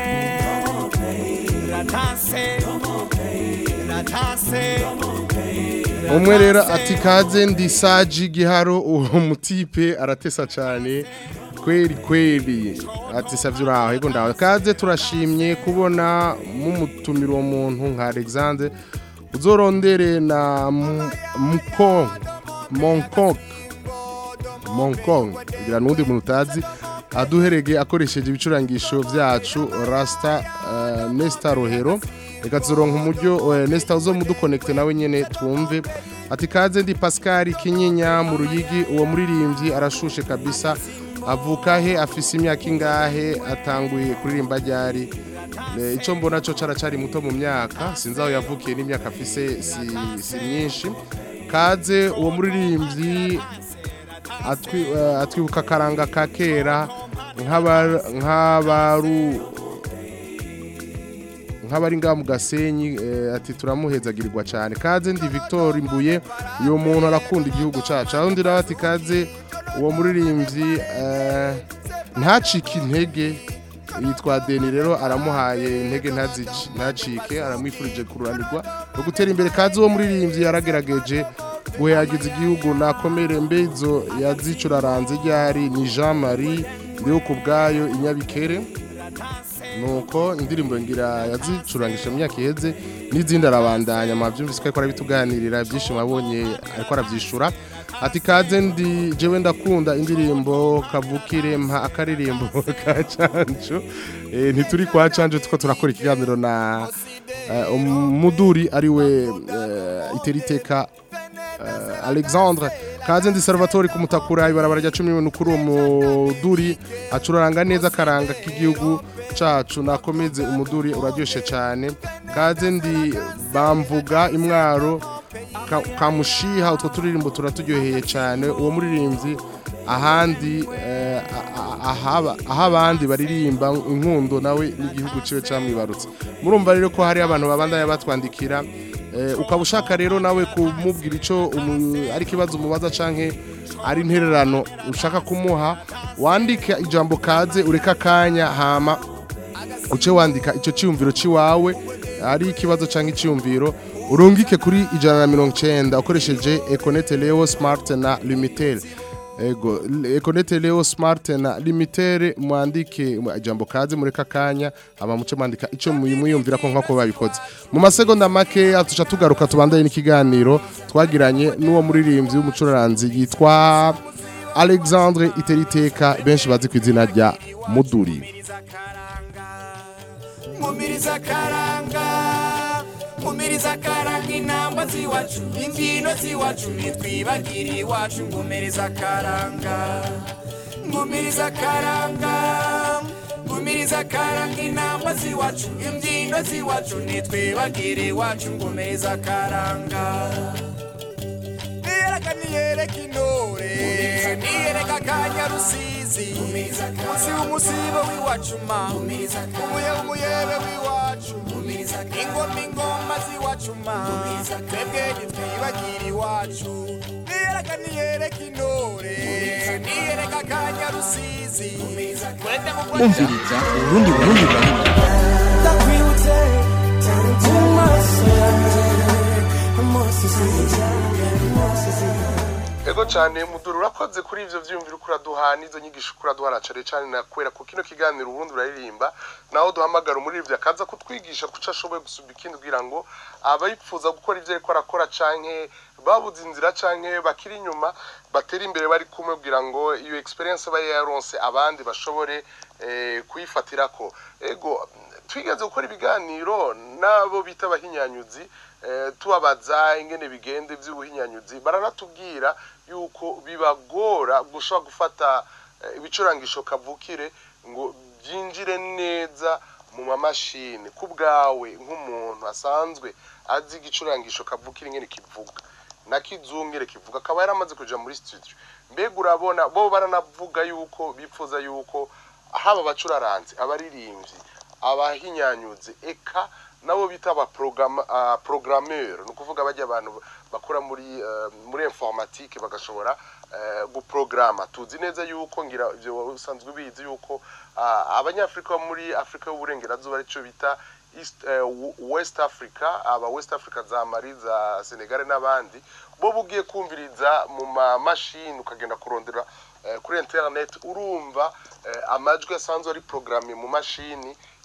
ratase ratase umwe rero ati kaze ndi saji giharo uwo mutipe aratesa cyane kweri kweri ati savye uraho yego ndaho kaze turashimye kubona mumutumira uwo muntu nka Alexandre uzorondere na M- mkong monkong monkong ngira n'undi muntu utazi aduherege akoresheje ibicurangisho byacu rasta uh, nesta rohero reka tuzoronka umuryo eh, nesta uzomudukonekite nawe nyene twumve ati kaze ndi pascal kinyinya mu ruyigi uwo muririmbyi arashushe kabisa avuka he afise imyaka ingahe atanguye kuririmba ryari Eh, ico mbona co caracari muto mu myaka sinzi aho yavukiye n'imyaka afise si, si myinshi kaze uwo muririmbyi atwi, eh, atwibuka akaranga ka kera nk'aba- nk'abaru nk'abari ngaha mu gasenyi eh, ati turamuhezagirirwa cyane kaze ndi victor imbuye uyu muntu arakunda igihugu cacu aho ndi nawe ati kaze uwo muririmbyi eh, ntacike intege yitwa deni rero aramuhaye intege ntazici ntacike aramwifurije kururanirwa no gutera imbere kazi uwo muririmbyi yaragerageje guhayagiza igihugu nakomere mbezo yazicuraranze ryari ni Jean Marie ndiho ku bwayo inyabikere nuko indirimbo ngira yazicurangisha mu myaka iheze n'izindi arabandanya amabyumvise ko ariko arabituganirira ibyishimo abonye ariko arabyishura ati kaze ndi jewe ndakunda indirimbo kavukire mpa akaririmbo ka cancu Eh, ntituri kwa cancu tuko turakora ikiganiro na eh, umuduri ariwe eh, iteriteka uh, Alexandre kaze ndi Salvatore kumutakura ibarabara rya 10 n'ukuri umuduri acuraranga neza karanga k'igihugu cacu nakomeze umuduri uraryoshe cyane kaze ndi bamvuga imwaro ka- kamushiha utwo turirimbo turaturyoheye cyane uwo muririmbyi ahandi eh, a- a- ahaba aho abandi baririmba inkundo nawe n'igihugu ciwe camwibarutse murumva rero ko hari abantu babandanya batwandikira Eh, ukaba ushaka rero nawe kumubwira icyo umu- ari ikibazo umubaza canke ari intererano ushaka kumuha wandike ijambo kaze ureka akanya hama uce wandika icyo cyiyumviro cy'iwawe ari ikibazo cyangwa icyiyumviro urungike kuri ijana na mirongo icyenda ukoresheje ekonete leo smart na limitere ego ekonete leo smart na limitere mwandike ijambo kaze mureka akanya hama muce mwandika icyo muyumvira ko nk'uko babikoze mu masegonda make tuca tugaruka tubandanye n'ikiganiro twagiranye n'uwo muririmbyi w'umucuraranzi yitwa alexandre iteriteka benshi bazi ku izina rya muduri mumiriza karanga mumiriza karanga intambwe z'iwacu imbyino z'iwacu ntitwibagire iwacu ngumiriza karanga ngumiriza karanga ngumiriza karanga intambwe z'iwacu imbyino z'iwacu ntitwibagire iwacu ngumiriza karanga niyereka niyereka intore niyereka akanya rusizi munsi w'umusibo w'iwacu ma umuye umuyebe w'iwacu ingoma ingoma z'iwacu ma twebwe ntitwibagire iwacu niyereka niyereka intore niyereka akanya rusizi kwete mu umviriza urundi burundi burundi ndakwibutse mu maso yanjye amaso sinjya amaso sinjya ego cyane muduru urakoze kuri ivyo vyiyumviro ukuraduha n'izo nyigisho ukuraduha na cane cane nakwera ku kino kiganiro ubundi uraririmba naho duhamagara umuririmbyi akaza kutwigisha kuco ashoboye gusumba ikindi kugira ngo abayipfuza gukora ivyo ariko arakora canke babuze inzira canke bakiri inyuma batera imbere bari kumwe kugira ngo iyo experience baye yaronse abandi bashobore eh, kuyifatirako ego twigeze gukora ibiganiro n'abo bita abahinyanyuzi eh, tubabaza ingene bigende vy'ubuhinyanyuzi baranatubwira yuko bibagora gushobora gufata eh, ibicurangisho kavukire ngo byinjire neza mu mamashini ku bwawe nk'umuntu asanzwe azi igicurangisho kavukire ingene kivuga na kizungire kivuga akaba yaramaze kuja muri studio mbega urabona bo baranavuga yuko bipfuza yuko haba abacuraranzi abaririmbyi abahinyanyuzi eka nabo bita aba programmeur ni ukuvuga bajya abantu bakora muri eh, muri informatique bagashobora eh, guprograma tuzi neza yuko ngira ibyo wari usanzwe ubizi yuko ah, abanyafrika bo muri afurika y'uburengerazuba aricyo bita East, eh, W- west africa aba west africa za mali za senegal n'abandi bo bugiye kumviriza mu mamashini ukagenda kurondera eh, kuri internet urumva eh, amajwi asanzwe ari programme mu mashini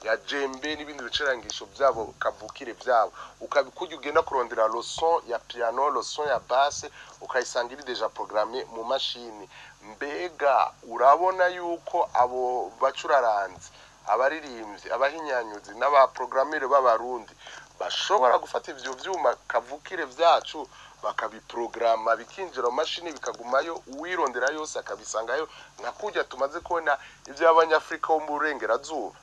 ya jembe n'ibindi bicurangisho byabo kavukire byabo ukabikujya ugenda kurondera lo son ya piano lo son ya basse ukayisanga iri deja programme mu mashini mbega urabona yuko abo bacuraranzi abaririmbyi abahinyanyuzi n'abaprogrammire b'abarundi bashobora gufata ivyo vyuma kavukire vyacu bakabiprograma bikinjira mu mashini bikagumayo uwirondera yose akabisangayo nka kurya tumaze kubona ivy'abanyafrika bo mu burengerazuba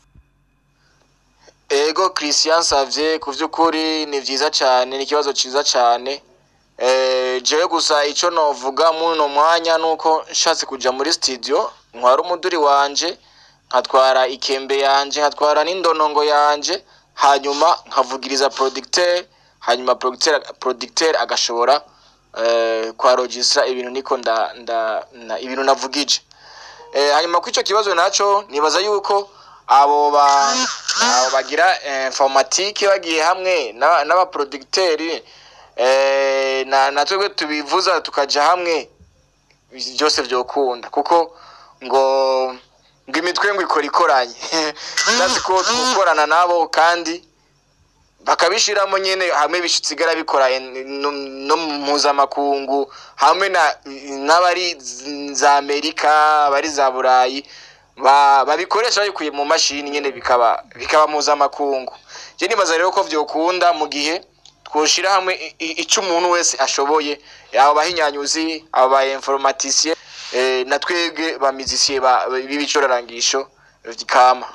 ego christian savye ku vy'ukuri ni vyiza cane ni ikibazo ciza cane eh, jewe gusa ico novuga muri uno mwanya nuko nshatse kuja muri studio ntwara umuduri wanje nkatwara ikembe yanje nkatwara n'indonongo yanje hanyuma nkavugiriza producteur hanyuma producteur producteur agashobora eh, kwarogistra ibintu niko nda, nda, na, ibintu navugije eh, hanyuma kw'ico kibazo naco nibaza yuko abo ba abo bagira eh, informatique bagiye hamwe na- n'abaproducteurs eh, na na twebwe tubivuza tukaja hamwe byose vyokunda kuko ngo ngo imitwe ngo ikora ikoranye ndazi ko gukorana nabo kandi bakabishiramo nyene hamwe bishitsigara bikora en- no no mu mpuzamakungu hamwe na n'abari z- za amerika abari za burayi ba- babikoresha babikuye mu mashini nyene bikaba bikaba mpuzamakungu je nibaza rero ko vyokunda mu gihe twoshira hamwe i- i- ico umuntu wese ashoboye abo bahinyanyuzi abo ba informaticien eh, na twebwe ba musicien ba- b'ibicorarangisho kama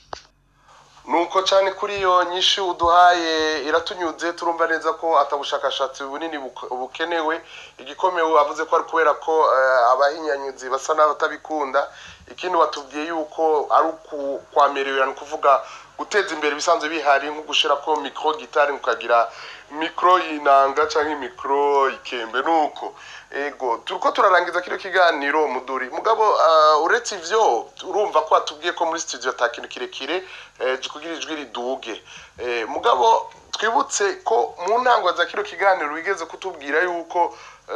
nuko cyane kuri iyo nyinshi uduhaye iratunyuze turumva neza ko atabushakashatsi bunini buk- bukenewe igikomewe avuze ko ari kubera ko eh, abahinyanyuzi basa n'abatabikunda ikindi watubwiye yuko ari uku- kwamerewe ni ukuvuga guteza imbere ibisanzwe bihari nko gushyira ko mikoro gitari ukagira mikoro y'inanga cyangwa imikoro ikembe nuko ego turiko turarangiza kino kiganiro muduri mugabo uh, uretse ivyo urumva ko watubwiye ko muri studio ata kintu kirekire eh, kugira ijwi riduge eh, mugabo twibutse ko mu ntango za kino kiganiro wigeze kutubwira yuko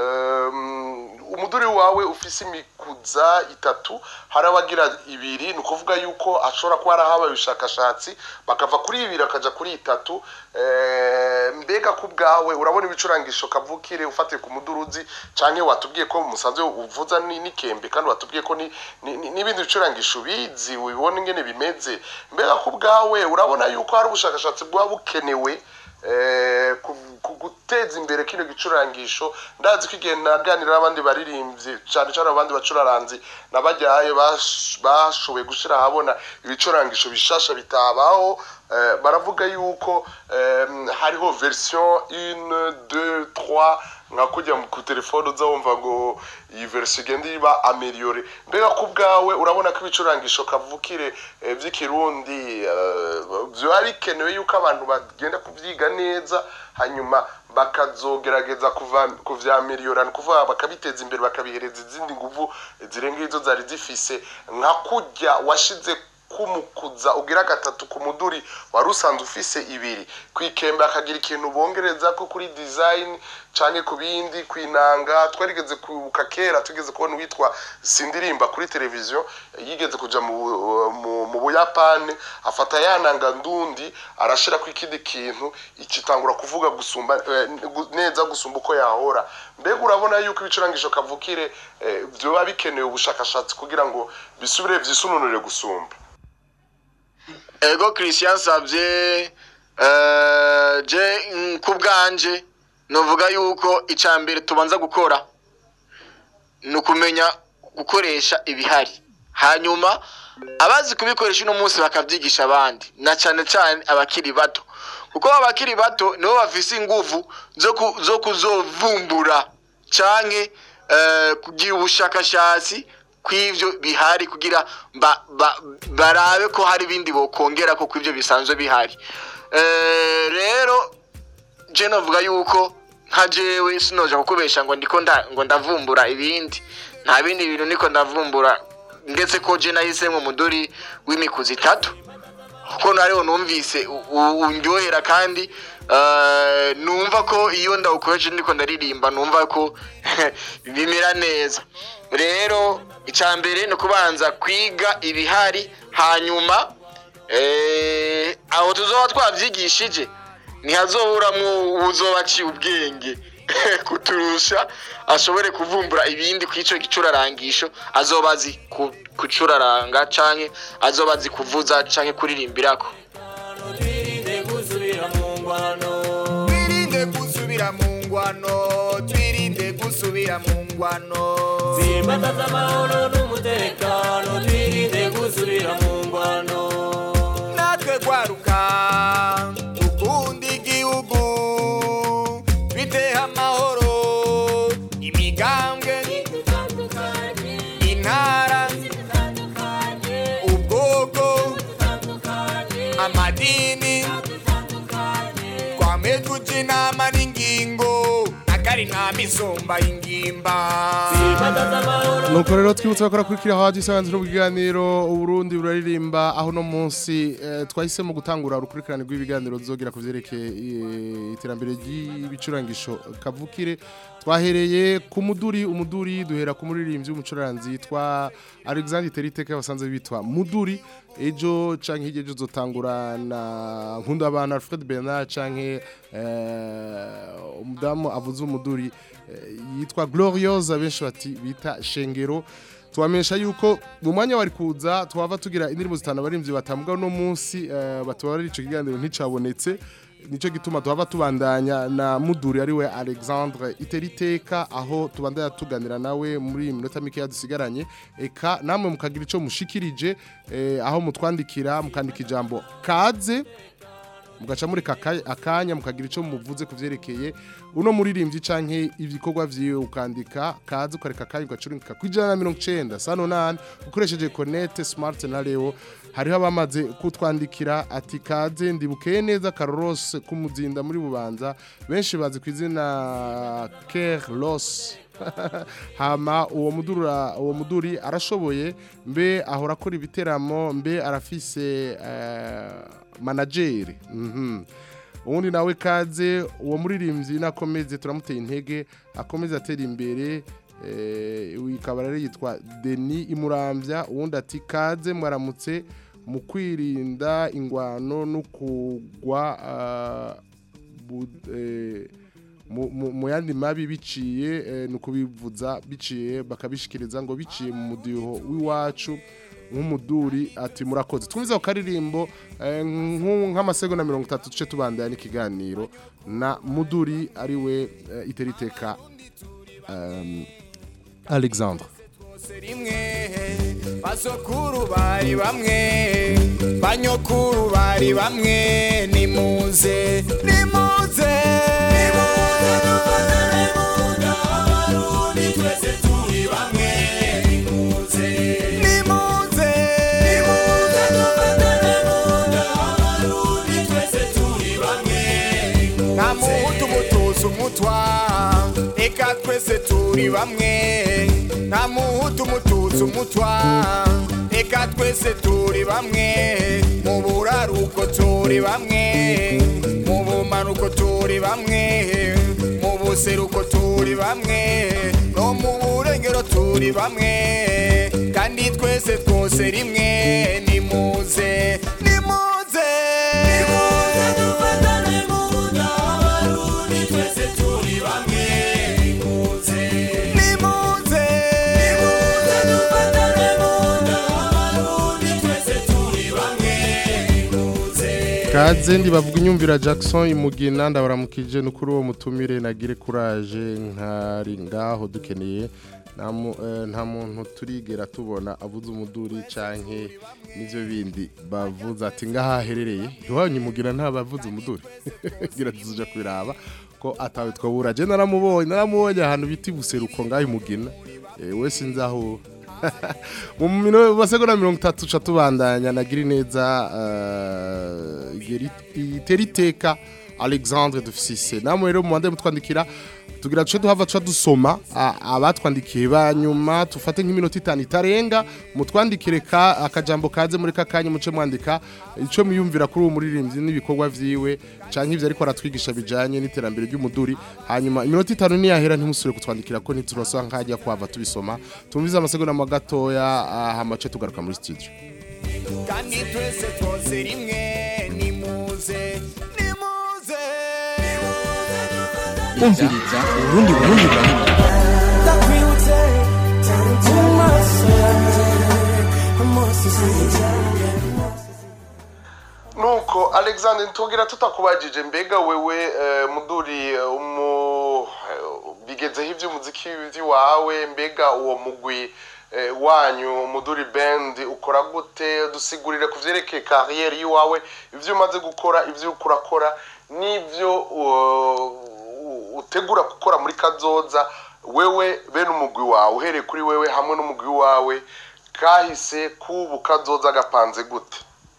um, umuduri wawe ufise imikuza itatu hari abagira ibiri ni ukuvuga yuko ashobora kuba harahabaye ubushakashatsi bakava kuri ibiri bakaja kuri itatu eh, mbega ku bwawe urabona ibicurangisho kavukire ufatiye ku muduruzi canke watubwiye ko musanzwe uvuza ni- n'ikembe kandi watubwiye ko ni- ni- ni- n'ibindi bicurangisho ubizi ubibona ingene bimeze mbega ku bwawe urabona yuko hari ubushakashatsi bwaba bukenewe eh, ku- ku guteza imbere kino gicurangisho ndazi ko igihe naganira n'abandi baririmbyi cyane cyane abandi bacuraranzi nabajyaye bash- bashoboye gushyira ahabona ibicurangisho bishasha bitabaho eh, baravuga yuko em, hariho version 1 2 3 nka kujya mu- ku telefone uza wumva ngo iyi version igenda iba ameliore mbega ku bwawe urabona ko ibicurangisho kavukire eh, vy'ikirundi eh, vyoba bikenewe yuko abantu bagenda kuvyiga neza hanyuma bakazogerageza kuva kuvyameliora ni kuvuga bakabiteza imbere bakabihereza izindi nguvu zirenga izo zari zifise nka kurya washize kumukuza ugira gatatu ku muduri wari usanzwe ufise ibiri kwikembe akagira ikintu bongereza ko kuri design canke ku bindi kwinanga twarigeze kwibuka kera tugeze kubona uwitwa sindirimba kuri televiziyo yigeze kuja mu, mu, mu buyapani afata yananga ndundi arashirako ikindi kintu ikitangura kuvuga gusumba eh, gu- neza gusumba uko yahora mbega urabona yuko ibicurangisho kavukire eh, vyoba bikenewe ubushakashatsi kugira ngo bisubire vyisununure gusumba ego christian savye eh, je mm, ku bwanje novuga yuko icya mbere tubanza gukora ni ukumenya gukoresha ibihari hanyuma abazi kubikoresha uno munsi bakabyigisha abandi na cyane cyane abakiri bato kuko abakiri bato nibo bafise inguvu zo ku- zo kuzovumbura canke eh, kugira ubushakashatsi kw'ivyo bihari kugira ba, ba, barabe ko hari ibindi bokongera ko kw'ivyo bisanzwe bihari Eh, rero je novuga yuko nka jewe sinoja kukubesha ngo ndiko nda, ngo ndavumbura ibindi nta bindi bintu niko ndavumbura ndetse ko je nahisemwo umuduri w'imikuzi itatu kuko nariho numvise u- u- undyohera kandi eh, numva ko iyo ndawukoresha ndiko ndaririmba numva ko bimera neza rero icya mbere ni ukubanza kwiga ibihari hanyuma Eh, aho tuzoba twavyigishije ntihazoburamwo uwuzoba aciye ubwenge kuturusha ashobore kuvumbura ibindi kw'ico gicurarangisho azoba azi ku- kucuraranga canke azoba azi kuvuza canke kuririmbirako twirinde gusubira mu ngwano twirinde gusubira mu ngwano twirinde gusubira mu ngwano simbataza amahoro n'umutekano twirinde gusubira mu ngwano natwe gwaruka ukunda igihugu biteha amahoro imigambwe intara ubwoko amadini twame tuja inama n'ingingo akari nta misumba y'ingimba simbataza amahoro nuko rero twibutsa bakora kurikira haje isanzwe n'ubuganiro uburundi buraririmba aho no munsi eh, twahisemo gutangura urukurikirane rw'ibiganiro zogera ku vyerekeye eh, iterambere ry'ibicurangisho kavukire twahereye ku muduri umuduri duhera ku muririmbyi w'umucuranzi yitwa Alexandre Teriteke basanzwe bitwa Muduri ejo canke hirya ejo zotangura na nkunda abantu Alfred Bernard canke eh, umudamu avuze umuduri eh, yitwa Gloriosa benshi bati bita Shengero tubamenyesha yuko mu mwanya wari kuza twava tugira indirimbo zitanu abarimvyi batambuga no munsi eh, batubara ico kiganiro nticabonetse nico gituma tuhava tubandanya na muduri ari we Alexandre Iteriteka aho tubandanya tuganira nawe muri iyi minota mike yadusigaranye eka namwe mukagira ico mushikirije eh, aho mutwandikira mukandika ijambo kaze mugaca mureka aka- akanya mukagira ico muvuze kuvyerekeye uno muririmbyi canke ibikorwa vyiwe ukandika kaze ukareka akanya ugacurika ku ijana na mirongo icenda sano nane ukoresheje connect smart na leo hariho abamaze kutwandikira ati kaze ndibukeye neza karorose kumuzinda muri bubanza benshi bazi ku izina Kerlos hama uwo mudura uwo muduri arashoboye mbe ahora akora ibiteramo mbe arafise eh, manageri mhm ubundi nawe kaze uwo muririmbyi nakomeze turamuteye intege akomeze atera imbere eh, ikaba rero yitwa Denis Imurambya uwundi ati kaze mwaramutse mu kwirinda ingwano no kugwa ah, bu- eh, mu- mu mu yandi mabi biciye eh, ni ukubivuza biciye bakabishikiriza ngo biciye mu mudiho w'iwacu nk'umuduri ati murakoze twumviza ku karirimbo eh, nku- nk'amasegonda mirongo itatu duce tubandanya n'ikiganiro na muduri ari we eh, iteriteka um, alexandre bose rimwe basokuru bari bamwe banyokuru bari bamwe nimuze nimuze twese turi bamwe nimuze nimuze twese turi bamwe nta muhutu mutuzi umutwa reka twese turi bamwe nta muhutu mutuzi umutwa reka twese turi bamwe mu buraruko turi bamwe mu bumanuko turi bamwe mu buseruko turi bamwe no mu burengero turi bamwe kandi twese twose rimwe nimuze nimuze dufatane mu nda abarundi twese turi bamwe nimuze nimuze dufatane mu nda abarundi twese turi bamwe nimuze kaze ndibavuga inyumvira Jackson imugina ndabaramukije nukuri uwo mutumire nagire courage nkari ngaho dukeneye nta mu- eh, nta muntu turigera tubona avuze umuduri canke n'ivyo bindi bavuze ati ngaha aherereye iwanyu imugira nta bavuze umuduri gira tuzuja kubiraba ko atawe twabura je naramubonye naramubonye ahantu biti buseruko ngaho imugina eh, we sinzi aho mu mino basegonda mirongo itatu ca tubandanya nagira neza iteriteka alexandre dufisise namwe rero muwande mutwandikira tugira duce duhava tuca dusoma a- abatwandikiye ba nyuma tufate nk'iminota itanu itarenga mutwandikire ka akajambo kaze muri kakanya muce mwandika ico muyumvira kuri uwo muririmbyi n'ibikorwa vyiwe canke ivyo ariko aratwigisha bijanye n'iterambere ry'umuduri hanyuma iminota itanu niyahera ntimusubire kutwandikira ko ntiturasaba nkajya kwava tubisoma tumvize amasegonda mo gatoya ah, hama ce tugaruka muri studio kandi twese twose rimwe nimuze nimuze umviriza urundi burundi burundi ndakwibutse mu maso yanjye amaso sinjye nuko alexander ntubwira tutakubajije mbega wewe eh, muduri eh, umu eh, bigezeho iby'umuziki wawe mbega uwo mugwi eh, wanyu muduri band ukora gute dusigurire ku vyerekeye kariyeri y'iwawe ivyo umaze gukora ivyo uriko urakora n'ivyo uh, utegura gukora muri kazoza wewe bene umugwi wawe uhereye kuri wewe hamwe n'umugwi wawe kahise kubu kazoza gapanze gute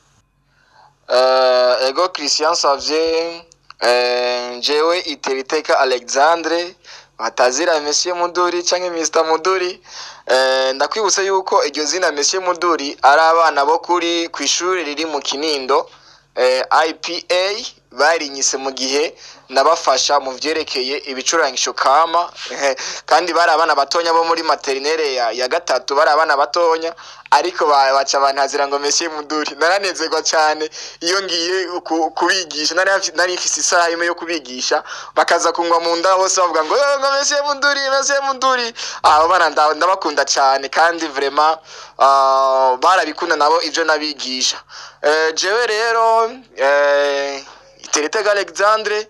Eh, ego christian savye eh, jewe iteriteka alexandre batazira monsieur muduri canke mr muduri eh, ndakwibutsa yuko iryo zina monsieur muduri ari abana bo kuri ku ishuri riri mu kinindo eh, ipa barinyise mu gihe nabafasha mu vyerekeye ibicurangisho kama eh, kandi bari abana batonya bo muri materinere ya, ya gatatu bari abana batonya ariko ba- baca bantazira ngo monsieur muduri naranezerwa cyane iyo ngiye ku- kubigisha nari hafi- nari mfise isaha imwe yo kubigisha bakaza kunywa mu nda bose bavuga ngo "Eh, ngo monsieur muduri monsieur muduri abo bana nda- ndabakunda cyane kandi vraiment ah, barabikunda nabo ivyo nabigisha Eh, jewe rero eh, iteretega alexandre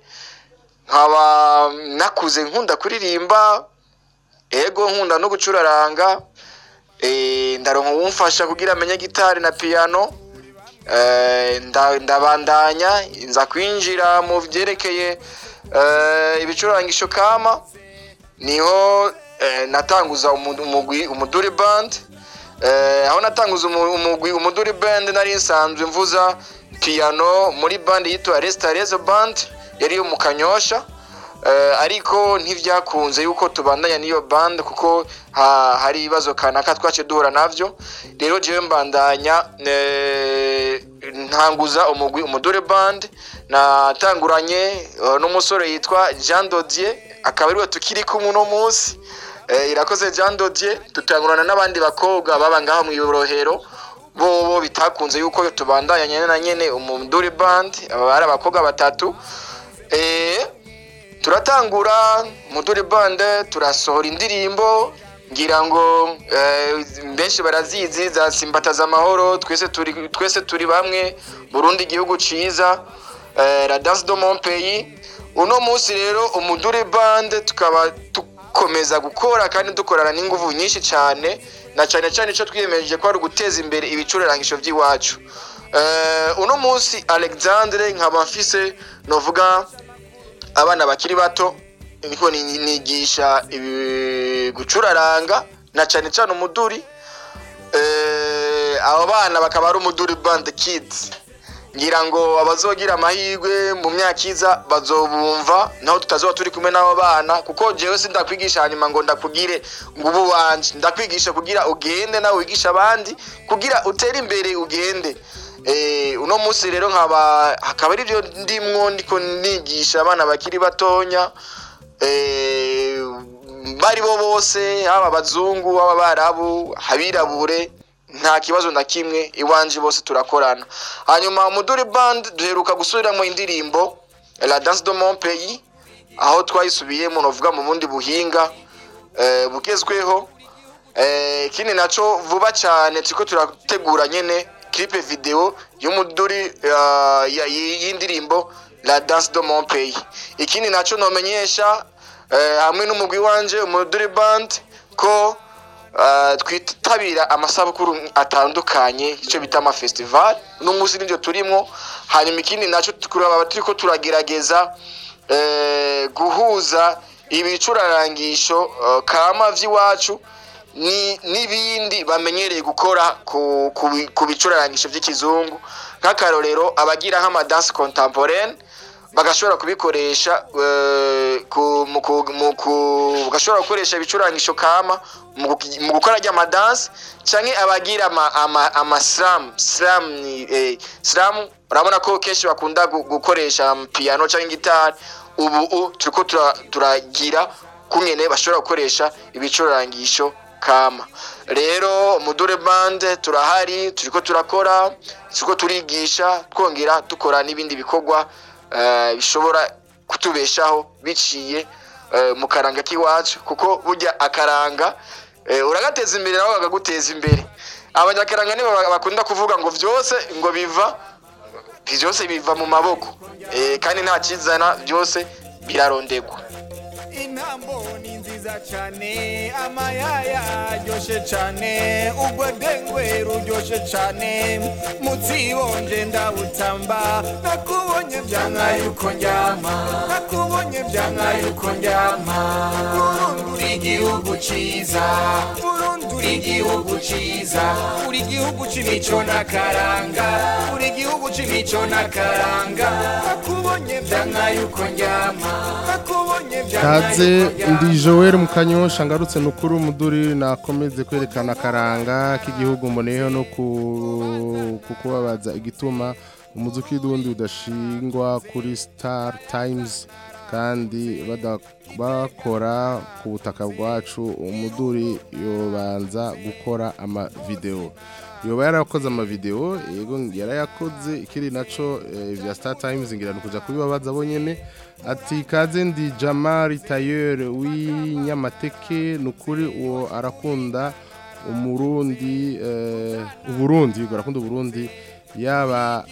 nkaba nakuze nkunda kuririmba ego nkunda no gucuraranga eh, ndaronka uwumfasha kugira amenye gitari na piano eh, nda- ndabandanya nza kwinjira mu vyerekeye eh, ibicurangisho kama niho eh, natanguza umu- umugwi umuduri band eh, aho natanguza umu- umugwi umuduri band nari nsanzwe mvuza piano muri band yitwa Restarezo band yari yo mu Kanyosha eh, ariko ntivyakunze yuko tubandanya n'iyo band kuko ha, hari ibibazo kanaka twace duhura navyo rero jewe mbandanya eh, ntanguza umugwi umudure band natanguranye eh, n'umusore yitwa Jean Dodier akaba ariwe tukiri kumwe uno munsi eh, irakoze Jean Dodier tutangurana n'abandi bakobwa baba ngaho mu Yorohero bobo bitakunze yuko tubandanya nyene na nyene umudure band aba bari abakobwa batatu eh turatangura muduri bande turasohora indirimbo ngira ngo eh, benshi barazizi za simbataza amahoro twese turi twese turi bamwe Burundi igihugu ciza eh, la danse de mon pays uno munsi rero umuduri bande tukaba dukomeza gukora kandi dukorana n'inguvu nyinshi cyane na cyane cyane icyo twiyemeje ko ari uguteza imbere ibicurangisho by'iwacu eh, uno munsi alexandre nkaba mfise novuga abana bakiri bato niko ni- nigisha ibi- gucuraranga na cyane cyane umuduri eh, abo bana bakaba ari umuduri band kids ngira ngo abazogira amahirwe mu myaka iza bazobumva naho tutazoba turi kumwe n'abo bana kuko jewe sindakwigisha hanyuma ngo ndakugire ngo ubu wanje ndakwigisha kugira ugende nawe wigisha abandi kugira utere imbere ugende eh, uno munsi rero nkaba hakaba ari byo ndimwo ndiko nigisha abana bakiri batonya eh, bari bo bose haba abazungu haba abarabu abirabure nta kibazo na kimwe iwanje bose turakorana hanyuma umuduri band duheruka gusubiramo indirimbo la danse de mon pays aho twayisubiyemo novuga mu bundi buhinga eh, bugezweho Eh, ikindi naco vuba cyane turiko turategura nyene clip video y'umuduri uh, ya- y- y'indirimbo la danse de mon pays ikindi naco nomenyesha eh, hamwe n'umugwi wanje umuduri band ko uh, twitabira amasabukuru atandukanye icyo bita amafestival n'umunsi nibyo turimwo hanyuma ikindi naco turaba turiko turagerageza eh, guhuza ibicurarangisho uh, kama vy'iwacu ni n'ibindi bamenyereye gukora ku, ku, bi- ku bicurarangisho by'ikizungu nk'akarorero abagira nk'amadanse contemporaine bagashobora kubikoresha eh, ku- mu ku- mu ku- bagashobora gukoresha ibicurangisho kama mu guki- mu gukora ry'amadanse canke abagira ama, ama, ama slam slam ni eh, slam urabona ko kenshi bakunda gu- gukoresha piano canke gitari ubu u- turiko tura- turagira kungene bashobora gukoresha ibicurangisho kama rero mudure bande turahari turiko turakora turiko turigisha twongera dukora n'ibindi bikorwa eh, bishobora kutubeshaho biciye eh, mu karanga k'iwacu kuko burya akaranga eh, uragateza imbere nabo bakaguteza imbere abanyakaranga nibo bakunda kuvuga ngo vyose ngo biva byose biva mu maboko Eh, kandi nta kizana byose birarondegwa intambo ni nziza cyane amayaya aryoshe cyane urwedengwe ruryoshe cyane mutsibonje ndawutamba nakubonye byanka yuko ndyama nakubonye byanka yuko ndyama burundu uri igihugu ciza burundu uri igihugu ciza uri igihugu c'imico n'akaranga uri igihugu c'imico n'akaranga nakubonye byanka yuko ndyama nakubonye byanka kaze ndi joel mu kanyosha ngarutse nukuri umuduri nakomeze kwerekana akaranga k'igihugu mboneyeho no ku- ku kubabaza igituma umuzuki w'undi udashingwa kuri star times kandi bada- bakora ku butaka bwacu umuduri yobanza gukora amavideo yoba yarakoze amavideo yego yarayakoze ikiri naco eh, vya star times ngira nukuja kubibabaza bonyene ati kaze ndi jamari tayer w'inyamateke nukuri uwo arakunda umurundi eh, uburundi yego arakunda uburundi yaba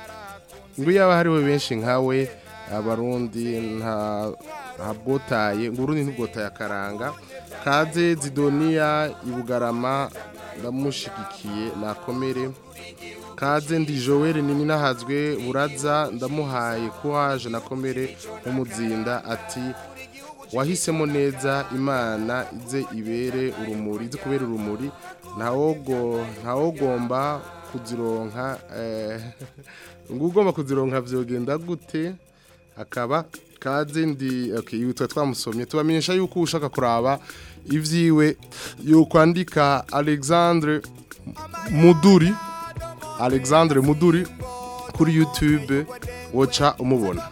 ngo yaba hariho benshi nkawe abarundi nta ntabwotaye ngo urundi ntibwotaye akaranga kaze zidoniya ibugarama ndamushigikiye nakomere kaze ndi joel nini nahazwe buraza ndamuhaye kuhaje nakomere nk'umuzinda ati wahisemo neza imana ize ibere urumuri ize kubera urumuri ntawogo ntawogomba kuzironka eh, ngo ugomba kuzironka vyogenda gute akaba kaze ndi okay yitwa twamusomye tubamenyesha yuko ushaka kuraba ivyiwe yokwandika Alexandre Muduri Alexandre Muduri kuri YouTube woca umubona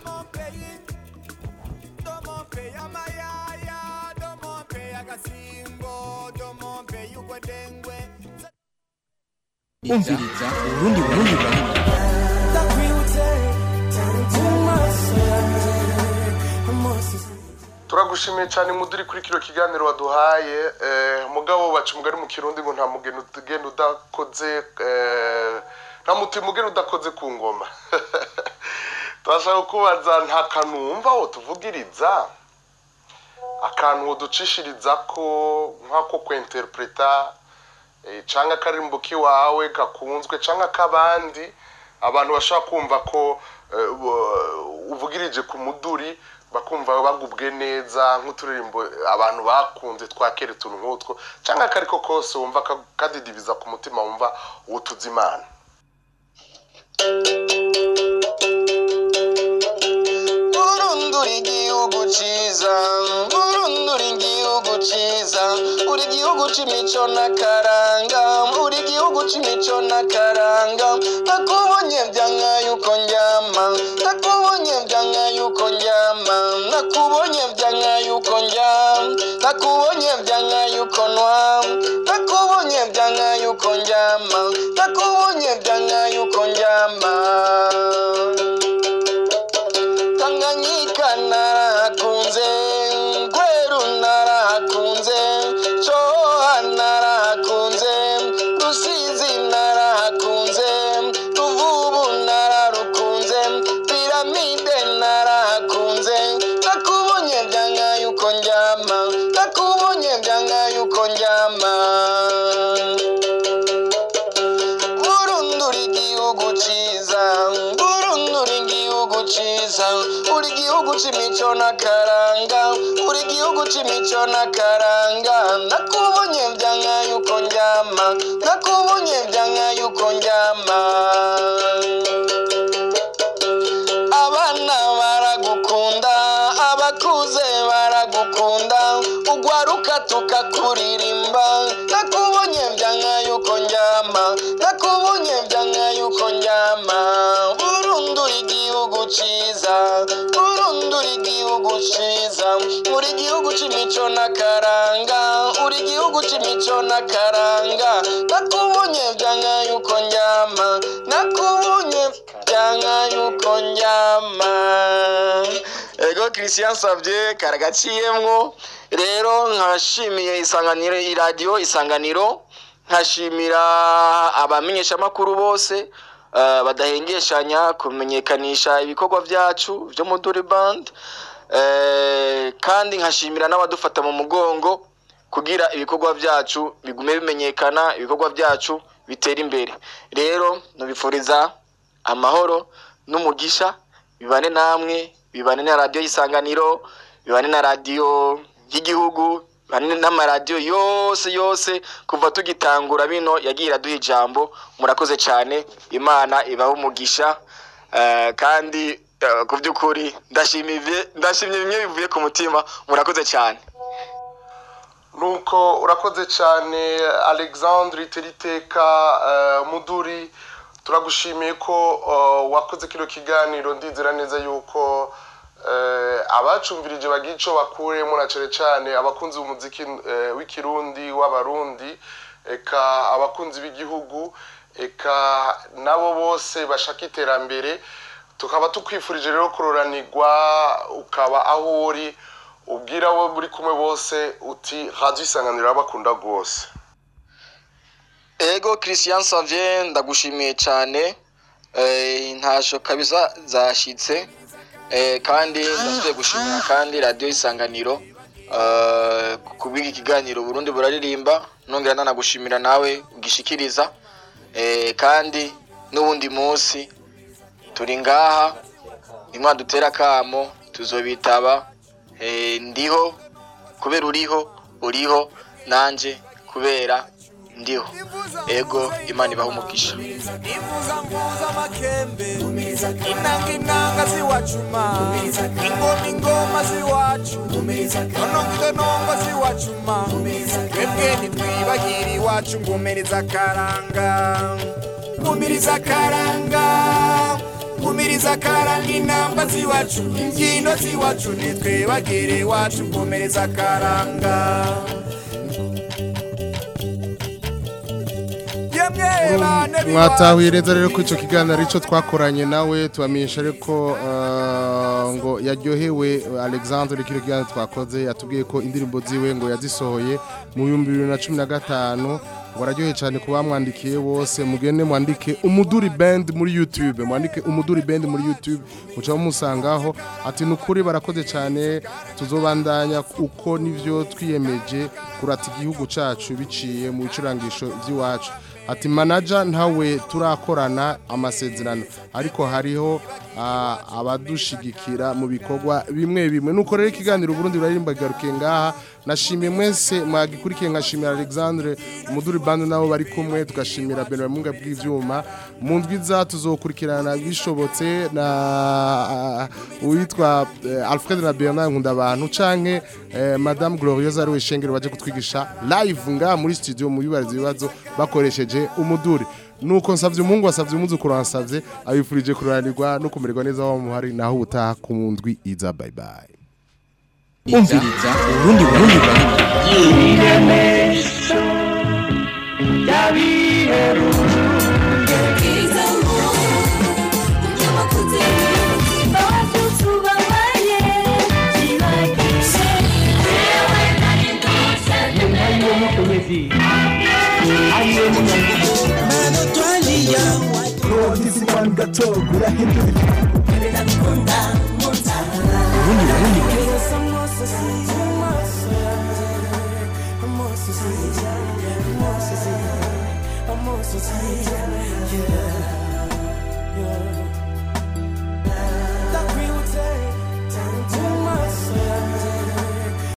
umviriza urundi burundi burundi turagushimiye cyane muduri kuri kino kiganiro waduhaye eh, mugabo baca umugani mu kirundi ngo nta mugeni ugenda udakoze eh, nta mutima ugenda udakoze ku ngoma turashaka kubaza nta kantu wumva wo tuvugiriza akantu woducishiriza ko nk'ako kwinterpreta eh, canke akarimbo k'iwawe gakunzwe canke ak'abandi abantu bashobora kumva ko eh, u- uvugirije ku muduri bakumva bagubwe neza nk'uturirimbo abantu bakunze twakera utuntu nk'utwo cyangwa akariko kose wumva ka- kadidibiza ku mutima wumva utuza imana burundura igihugu ciza burundura igihugu ciza uri igihugu c'imico n'akaranga uri igihugu c'imico n'akaranga nakubonye byanka yuko ndyama nakubonye byanka yuko ndyama nakubonye byanka yuko ndyama nakubonye byanka yuko nwa nakubonye byanka yuko ndyama nakubonye byanka yuko ndyama tanganyika narahakunze gweru narahakunze coha narahakunze rusizi narahakunze ruvubu nararukunze piramide narahakunze nakubonye byanka yuko ndyama nakubonye byanka yuko ndyama burundura igihugu ciza burundura igihugu ciza uri igihugu c'imico n'akaranga uri igihugu c'imico n'akaranga nakubonye byanka yuko ndyama nakubonye byanka yuko ndyama abana baragukunda abakuze baragukunda ugwaruka tukakuririmba nakubonye byanka yuko ndyama nakubonye byanka yuko ndyama burundura igihugu ciza burundura igihugu igihugu ciza uri igihugu c'imico n'akaranga uri igihugu c'imico n'akaranga nakubonye vyanka yuko ndyama nakubonye vyanka yuko ndyama ego christian savye karagaciyemwo rero nkashimiye isanganiro iradiyo isanganiro nkashimira abamenyeshamakuru bose eh, badahengeshanya kumenyekanisha ibikorwa byacu byo mu Duri Band eh, kandi nkashimira n'abadufata mu mugongo kugira ibikorwa byacu bigume bimenyekana ibikorwa byacu bitera imbere rero nubifuriza amahoro n'umugisha bibane namwe bibane na radiyo y'isanganiro bibane na radiyo y'igihugu bibane n'amaradiyo yose yose kuva tugitangura bino yagiye iraduha ijambo murakoze cyane imana ibahe umugisha eh, kandi eh, ku by'ukuri ndashimiye ndashimye bimwe bivuye ku mutima murakoze cyane nuko urakoze cyane alexandre iteriteka muduri turagushimiye ko eh, wakoze kino kiganiro ndizera neza yuko eh, abacumvirije bagira icyo bakuremo na cyane cyane abakunzi b'umuziki eh, w'ikirundi w'abarundi eka abakunzi b'igihugu eka nabo bose bashaka iterambere tukaba tukwifurije rero kuroranirwa ukaba aho uri ubwira abo muri kumwe bose uti radiyo isanganiro irabakunda rwose ego christian savye ndagushimiye cyane eh, intasho kabisa zashitse eh, kandi ndasubiye gushimira kandi radiyo isanganiro eh, kubw'iki kiganiro burundi buraririmba nongera nanagushimira nawe ugishikiriza eh, kandi n'uwundi munsi turi ngaha nimwadutera akamo tuzobitaba eh, ndiho kubera uriho uriho nanje kubera ndiho ego imana ibaha umugisha impuza mpuza amakembe inanga inanga ziwacuma ingoma ingoma ziwacu nonongo inongo ziwacuma twebwe ntitwibagire iwacu ngumiriza akaranga ngumiriza akaranga ngumiriza akaranga inamba ziwacu imbyino ziwacu ntitwibagire iwacu ngumiriza akaranga yemwe bane mwatahuye neza rero ko icyo kiganiro aricyo twakoranye nawe tubamenyesha ariko eh, ngo yaryohewe alexandre kino kiganiro twakoze yatubwiye ko indirimbo ziwe ngo yazisohoye mu bihumbi bibiri na cumi na gatanu ngo araryohe cyane ku bamwandikiye bose mugende mwandike umuduri band muri youtube mwandike umuduri band muri youtube muca mumusangaho ati ni ukuri barakoze cyane tuzobandanya uko nivyo twiyemeje kurata igihugu cacu biciye mu bicurangisho by'iwacu ati manaja ntawe turakorana amasezerano ariko hariho ah, abadushigikira mu bikorwa bimwe bimwe nuko rero ikiganiro Burundi buraririmba garuke ngaha nashimiye mwese mwagikurikiye nkashimira Alexandre umuduri band nabo bari kumwe tugashimira Benoît Munga bw'ivyuma mu ndwiza tuzokurikirana bishobotse na ah, uwitwa eh, Alfred na Bernard nkunda abantu canke eh, Madame Glorieuse ari we shengero baje kutwigisha live nga muri studio mu bibariza ibibazo bakoresheje umuduri nuko nsavye umungu wasavye umuzukuru wansavye abifurije kuranirwa no kumererwa neza aho muhari naho ubutaha ku ndwi iza bye bye umviriza urundi burundi burundi urundi burundi burundi Yeah.